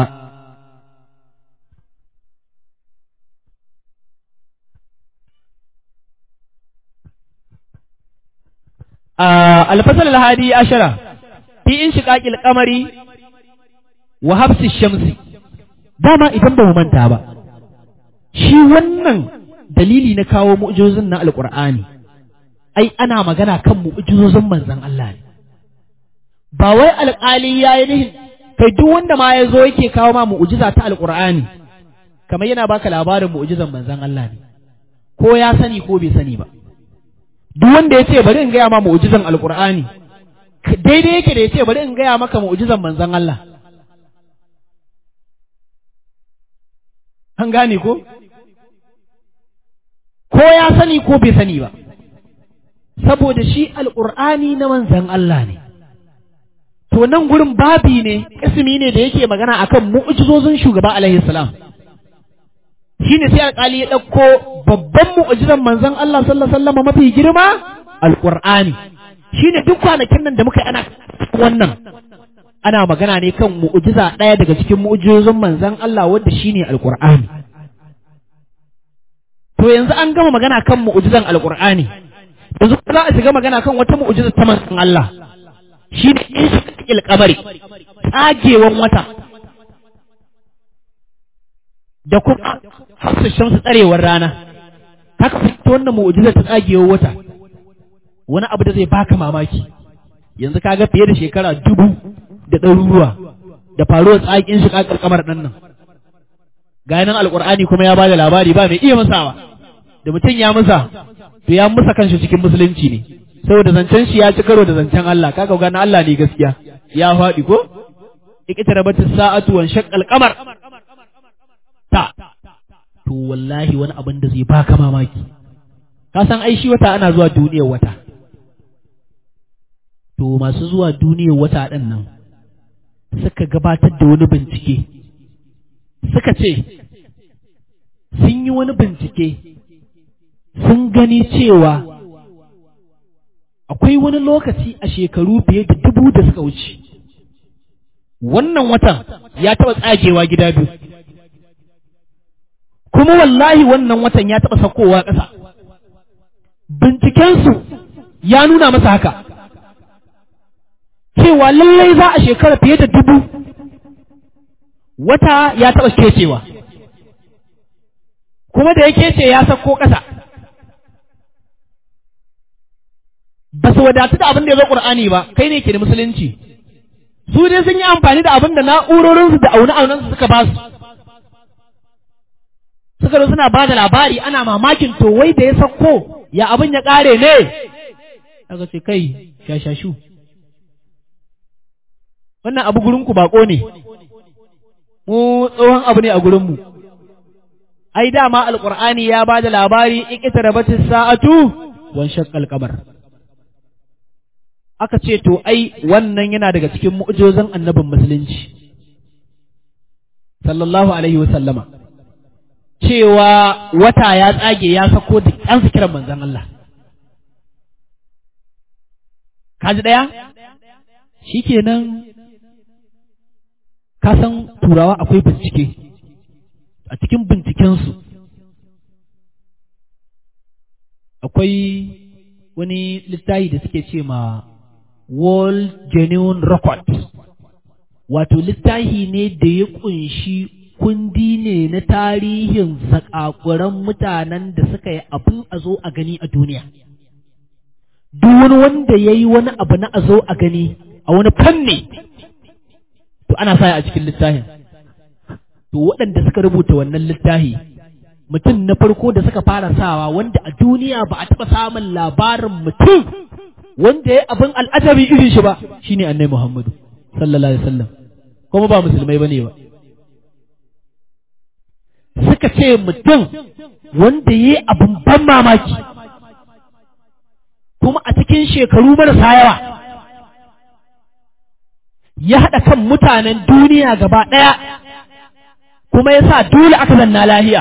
الفصل الهادي عشرة في انشقاق القمر wa hafsi shamsi dama idan ba mu manta ba shi wannan dalili na kawo mu'jizozin na alqur'ani ai ana magana kan mu'jizozin manzon Allah ne ba wai alƙali yayi nihin kai duk wanda ma ya zo yake kawo ma mu'jiza ta alqur'ani kamar yana baka labarin mu'jizan manzon Allah ne ko ya sani ko bai sani ba duk wanda ya ce bari in gaya ma mu'jizan alqur'ani daidai yake da ya ce bari in gaya maka mu'jizan manzon Allah an gane ko ko ya sani ko bai sani ba saboda shi alƙur'ani na manzan Allah ne to nan gurin babi ne ismi ne da yake magana akan mu'jizozin shugaba alaihi salam shine sai alƙali ya ɗauko babban mu'jizan manzan Allah sallallahu alaihi wasallam mafi girma alƙur'ani shine duk kwanakin nan da muka yi ana wannan ana magana ne kan mu'ujiza ɗaya daga cikin mu'ujizozin manzon Allah wanda shine alqur'ani to yanzu an gama magana kan mu'ujizan alqur'ani yanzu za a shiga magana kan wata mu'ujiza ta manzon Allah shine inshiqil qamari tsagewan wata da kuma hafsa shamsu tsarewar rana haka fita wannan mu'ujizar ta tsagewar wata wani abu da zai baka mamaki yanzu kaga fiye da shekara dubu da ɗaruruwa da faruwar tsakin shi kakar kamar ɗan nan ga nan alƙur'ani kuma ya bada labari ba mai iya musawa da mutum ya musa to ya musa kanshi cikin musulunci ne saboda zancen shi ya ci karo da zancen Allah kaga ga na Allah ne gaskiya ya faɗi ko iqtarabat as-sa'atu wa shaqqal qamar ta to wallahi wani abin da zai baka mamaki ka san ai shi wata ana zuwa duniyar wata to masu zuwa duniyar wata ɗin nan suka gabatar da wani bincike suka ce sun yi wani bincike sun gani cewa akwai wani lokaci a shekaru fiye da dubu da suka wuce wannan watan ya taɓa tsagewa gida biyu kuma wallahi wannan watan ya taɓa sakowa ƙasa bincikensu ya nuna masa haka cewa lallai za a shekara fiye da dubu wata ya taɓa kecewa kuma da ya kece ya sako ƙasa ba su wadatu da abin da ya zo ƙur'ani ba kai ne ke da musulunci su dai sun yi amfani da abin da na'urorinsu da aune-aunensu suka ba su suka zo suna ba da labari ana mamakin to wai da ya sako ya abin ya ƙare ne aka ce kai shashashu wannan abu gurinku bako ne mu tsohon abu ne a gurinmu ai dama alqur'ani ya ba da labari iqtarabatis sa'atu wan shaqqal qamar aka ce to ai wannan yana daga cikin mu'jizan annabin musulunci sallallahu alaihi wa sallama cewa wata ya tsage ya sako da an kiran manzon Allah kaji daya shikenan ka san turawa akwai bincike a cikin bincikensu akwai wani littafi da suke ce ma World Genuine Record wato littafi ne da ya kunshi kundi ne na tarihin zakakuran mutanen da suka yi abin a zo a gani a duniya duk wani wanda ya yi wani abu na a zo a gani a wani fanni to ana sa a cikin littafin to waɗanda suka rubuta wannan littafi mutum na farko da suka fara sawa wanda a duniya ba a taɓa samun labarin mutum wanda ya abin al'ajabi irin shi ba shine annai Muhammadu sallallahu alaihi wasallam kuma ba musulmai bane ba suka ce mutum wanda ya yi abin ban mamaki kuma a cikin shekaru marasa yawa ya haɗa kan mutanen duniya gaba ɗaya kuma ya sa dole aka zanna lahiya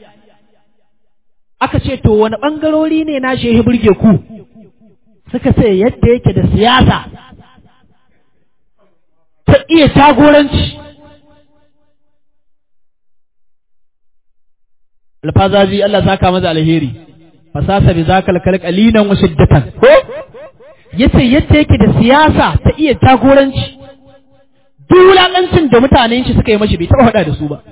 aka ce to wani ɓangarori ne na shehi burge ku suka ce yadda yake da siyasa ta iya jagoranci alfazazi Allah saka maza alheri fasasa bi zakal kalqalinan wa shiddatan ko yace yadda yake da siyasa ta iya jagoranci duk wulaƙancin da mutanen shi suka yi mashi bai taɓa faɗa da su ba.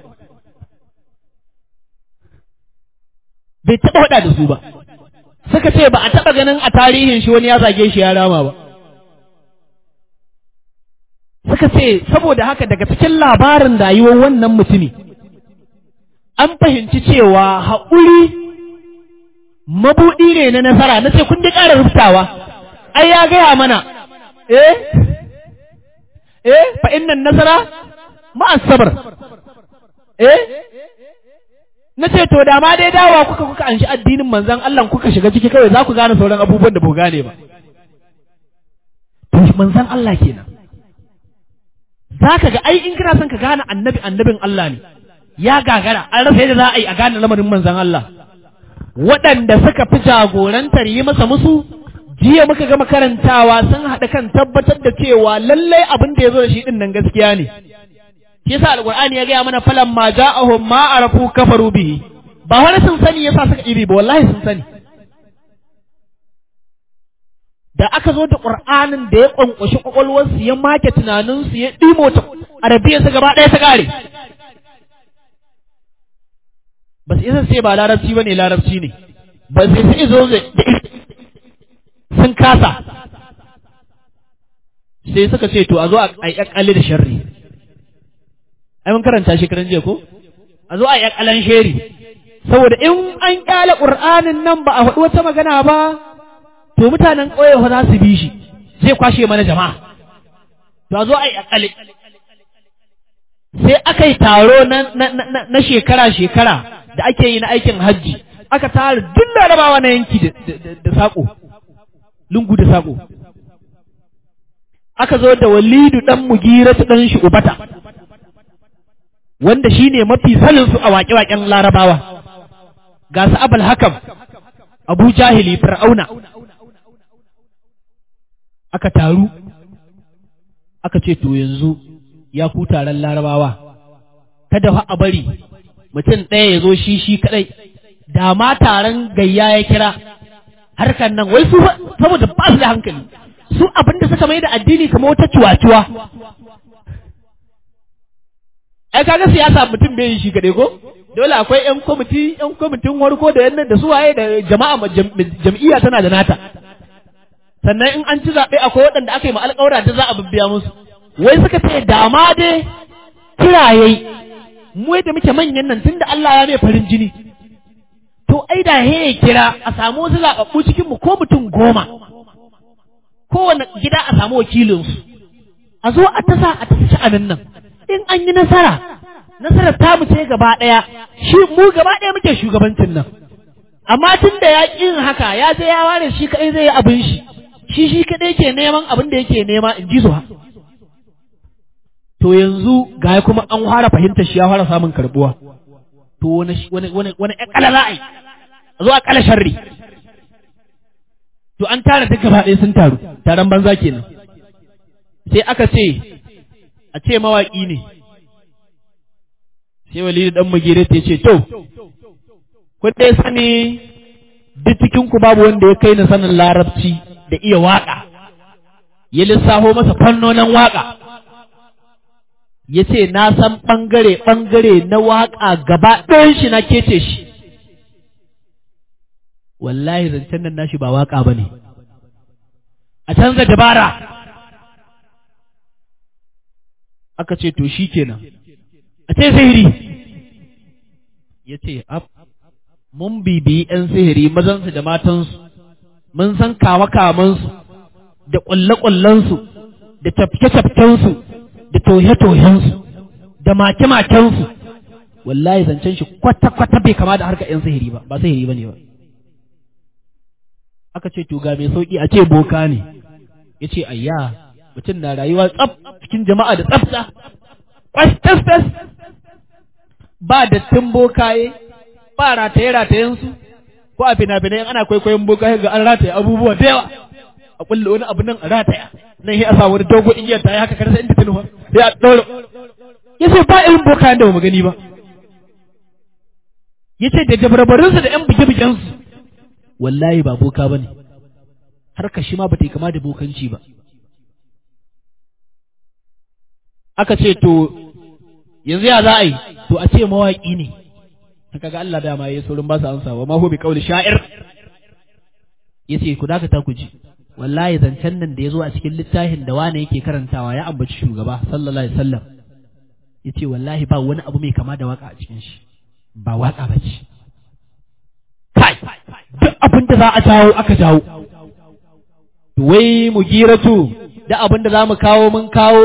Bai taɓa faɗa da su ba. Suka ce ba a taɓa ganin a tarihin shi wani ya zage shi ya rama ba. Suka ce saboda haka daga cikin labarin rayuwar wannan mutumi an fahimci cewa haƙuri mabuɗi ne na nasara na ce kun ji ƙara rubutawa ai ya gaya mana eh eh fa innan nasara ma'a sabr eh nace to da ma dai dawa kuka kuka anshi addinin manzon Allah kuka shiga ciki kawai za ku gane sauran abubuwan da ba gane ba to manzon Allah kenan zaka ga ai in kana son ka gane annabi annabin Allah ne ya gagara an rasa yadda za a yi a gane lamarin manzon Allah waɗanda suka fi jagorantar yi masa musu jiya muka gama karantawa sun haɗa kan tabbatar da cewa lallai abin da ya zo da shi ɗin nan gaskiya ne shi yasa alqur'ani ya gaya mana falan ma ja'ahum ma arafu kafaru bihi ba wani sun sani yasa suka iri ba wallahi sun sani da aka zo da qur'anin da ya kwankwashi kwakwalwarsu ya make tunaninsu ya ɗimo ta arabiya su gaba ɗaya ta ƙare ba su isa sai ba larabci ba ne larabci ne ba su isa izo sun kasa sai suka ce to a zo a yi da sharri ai mun karanta shekaran jiya ko a zo a yi akalan sheri saboda in an kyale qur'anin nan ba a faɗi wata magana ba to mutanen ƙauye fa za su bi shi zai kwashe mana jama'a to a zo a yi akale sai aka yi taro na shekara-shekara da ake yi na aikin hajji aka tara duk larabawa na yanki da saƙo lungu da saƙo aka zo da walidu ɗan mugira ta ɗan shi ubata wanda shi ne mafi saninsu a waƙe-waƙen larabawa ga su abal hakam abu jahili fir'auna aka taru aka ce to yanzu ya ku taron larabawa kada fa a bari mutum ɗaya ya zo shi shi kaɗai da ma taron gayya ya kira harkar nan wai su saboda ba su da hankali su abinda suka mai da addini kamar wata cuwa-cuwa ai kaga siyasa mutum bai yi shi kaɗai ko dole akwai yan kwamiti yan kwamitin warko da yannan da su waye da jama'a jam'iyya tana da nata sannan in an ci zaɓe akwai waɗanda aka yi ma alƙawura da za a bibbiya musu wai suka ce dama dai kiraye mu da muke manyan nan tunda Allah ya mai farin jini to ai da he kira a samu wasu zaɓaɓɓu cikin mu ko mutum goma kowane gida a samu wakilinsu a zo a tasa a tasa sha'anin nan in an yi nasara nasarar ta mu ce gaba ɗaya shi mu gaba ɗaya muke shugabancin nan amma tun da ya ƙin haka ya je ya ware shi kaɗai zai yi abin shi shi shi kaɗai ke neman abin da yake nema in ji zuwa to yanzu ga kuma an fara fahimtar shi ya fara samun karbuwa to wani wani wani wani ƙala za a yi a zo a ƙala sharri to an tara duk gaba ɗaya sun taru taron banza kenan sai aka ce a ce mawaƙi ne sai wali dan magire ta ce to kun dai sani duk cikin ku babu wanda ya kai ni sanin larabci da iya waƙa ya lissafo masa fannonin waƙa ya ce na san ɓangare-ɓangare na waƙa gaba ɗayan shi na kece shi wallahi zancen nan nashi ba waƙa ba ne a canza dabara aka ce to shi kenan a ce sihiri ya ce mun bibiyi ‘yan sihiri mazansu da matansu mun san kama-kamansu da ƙulle-ƙullensu da tafke-tafkensu da tohe-tohensu da make-makensu wallahi zancen shi kwata-kwata bai kama da harkar 'yan sihiri ba ba sihiri ba ne ba aka ce to ga mai sauƙi a ce boka ne ya ce ayya mutum na rayuwa tsaf cikin jama'a da tsafta kwas ba dattin bokaye ba rataye-ratayensu ko a fina-finai ana kwaikwayon bokaye ga an rataye abubuwa da yawa a kulle wani abu nan a rataya nan sai a sa wani dogo igiyar ta yi haka karsa inda tunuwa sai a ɗaura ya ce ba irin boka da ba mu gani ba ya ce da dabarbarinsu da ‘yan buge-bugensu wallahi ba boka ba ne har shi ma ba ta yi kama da bokanci ba aka ce to yanzu ya za a yi to a ce mawaƙi ne haka ga Allah dama ya saurin ba su ansa wa ma hu bi qawli sha'ir yace ku dakata ku ji wallahi zancen nan da ya zo a cikin littafin da wane yake karantawa ya ambaci shugaba sallallahu alaihi wasallam ya ce wallahi ba wani abu mai kama da waka a cikin shi ba waka ba ce kai duk abin da za a jawo aka jawo to wai mu giratu da abin da za mu kawo mun kawo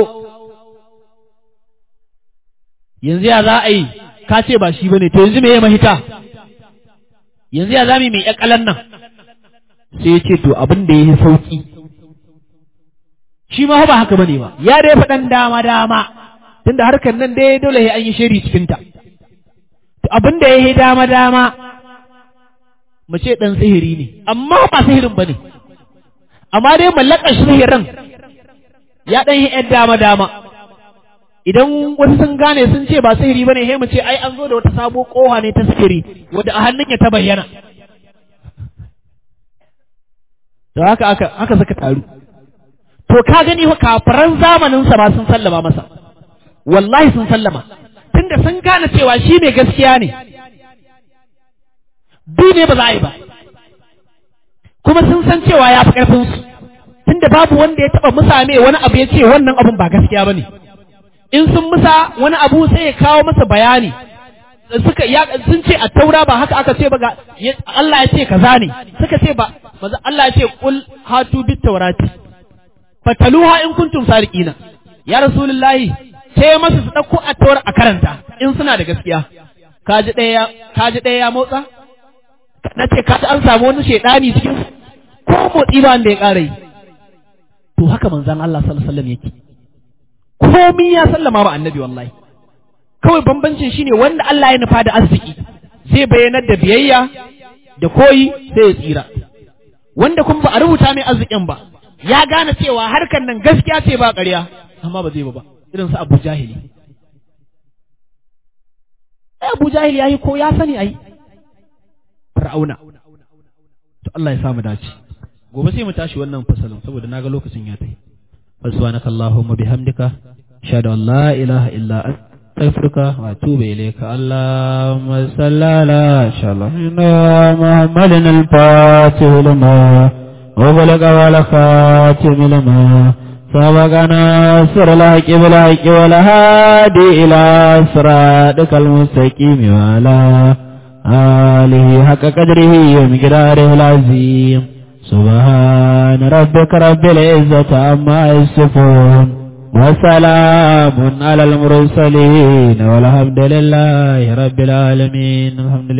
yanzu ya za a yi ka ce ba shi bane to yanzu me ya mahita yanzu ya za mu yi mai ƙalan nan sai ya ce to abin da ya yi sauki shi ma ba haka bane ba ya dai faɗan dama dama tunda harkar nan dai dole ya an yi shiri cikin ta to abin da ya yi dama dama mu ce dan sihiri ne amma ba sihirin bane amma dai mallakar sihirin ya ɗan yi ‘yan dama-dama idan wasu sun gane sun ce ba sihiri ba ne he mu ce ai an zo da wata sabo koha ne ta sihiri wadda a hannun ya ta bayyana to haka aka haka suka taru to ka gani kafiran zamanin sa ba sun sallama masa wallahi sun sallama tunda sun gane cewa shi mai gaskiya ne bi ne ba za a yi ba kuma sun san cewa ya fi ƙarfinsu tunda babu wanda ya taɓa musa mai wani abu ya ce wannan abun ba gaskiya ba ne in sun musa wani abu sai ya kawo masa bayani suka ya sun ce a taura ba haka aka ce ba ga Allah ya ce kaza ne suka ce ba maza Allah ya ce qul hatu bit tawrati fataluha in kuntum sadiqina ya rasulullahi ce masa su dauko a taura a karanta in suna da gaskiya kaji ɗaya kaji ɗaya ya motsa na ce ka an samu wani shaidani cikin ko motsi ba wanda ya ƙara yi to haka manzan Allah sallallahu alaihi wasallam yake komi ya sallama ba annabi wallahi kawai bambancin shine wanda Allah ya nufa da arziki zai bayyanar da biyayya da koyi sai ya tsira wanda kuma ba a rubuta mai arzikin ba ya gane cewa harkar nan gaskiya ce ba ƙarya amma ba zai ba ba irin su Abu Jahili Abu Jahili yayi ko ya sani ai fir'auna to Allah ya samu dace gobe sai mu tashi wannan fasalin saboda naga lokacin ya tafi subhanaka allahumma bihamdika ashhadu an la ilaha illa anta astaghfiruka wa atubu ilayka allahumma salli ala shalina muhammadin al-fatih lima وبلغ ولا خاتم لما سبقنا سر الحق بالحق والهادي إلى صراطك المستقيم وعلى آله حق قدره ومقداره العظيم سبحان ربك رب العزة عما يصفون وسلام على المرسلين والحمد لله رب العالمين الحمد لله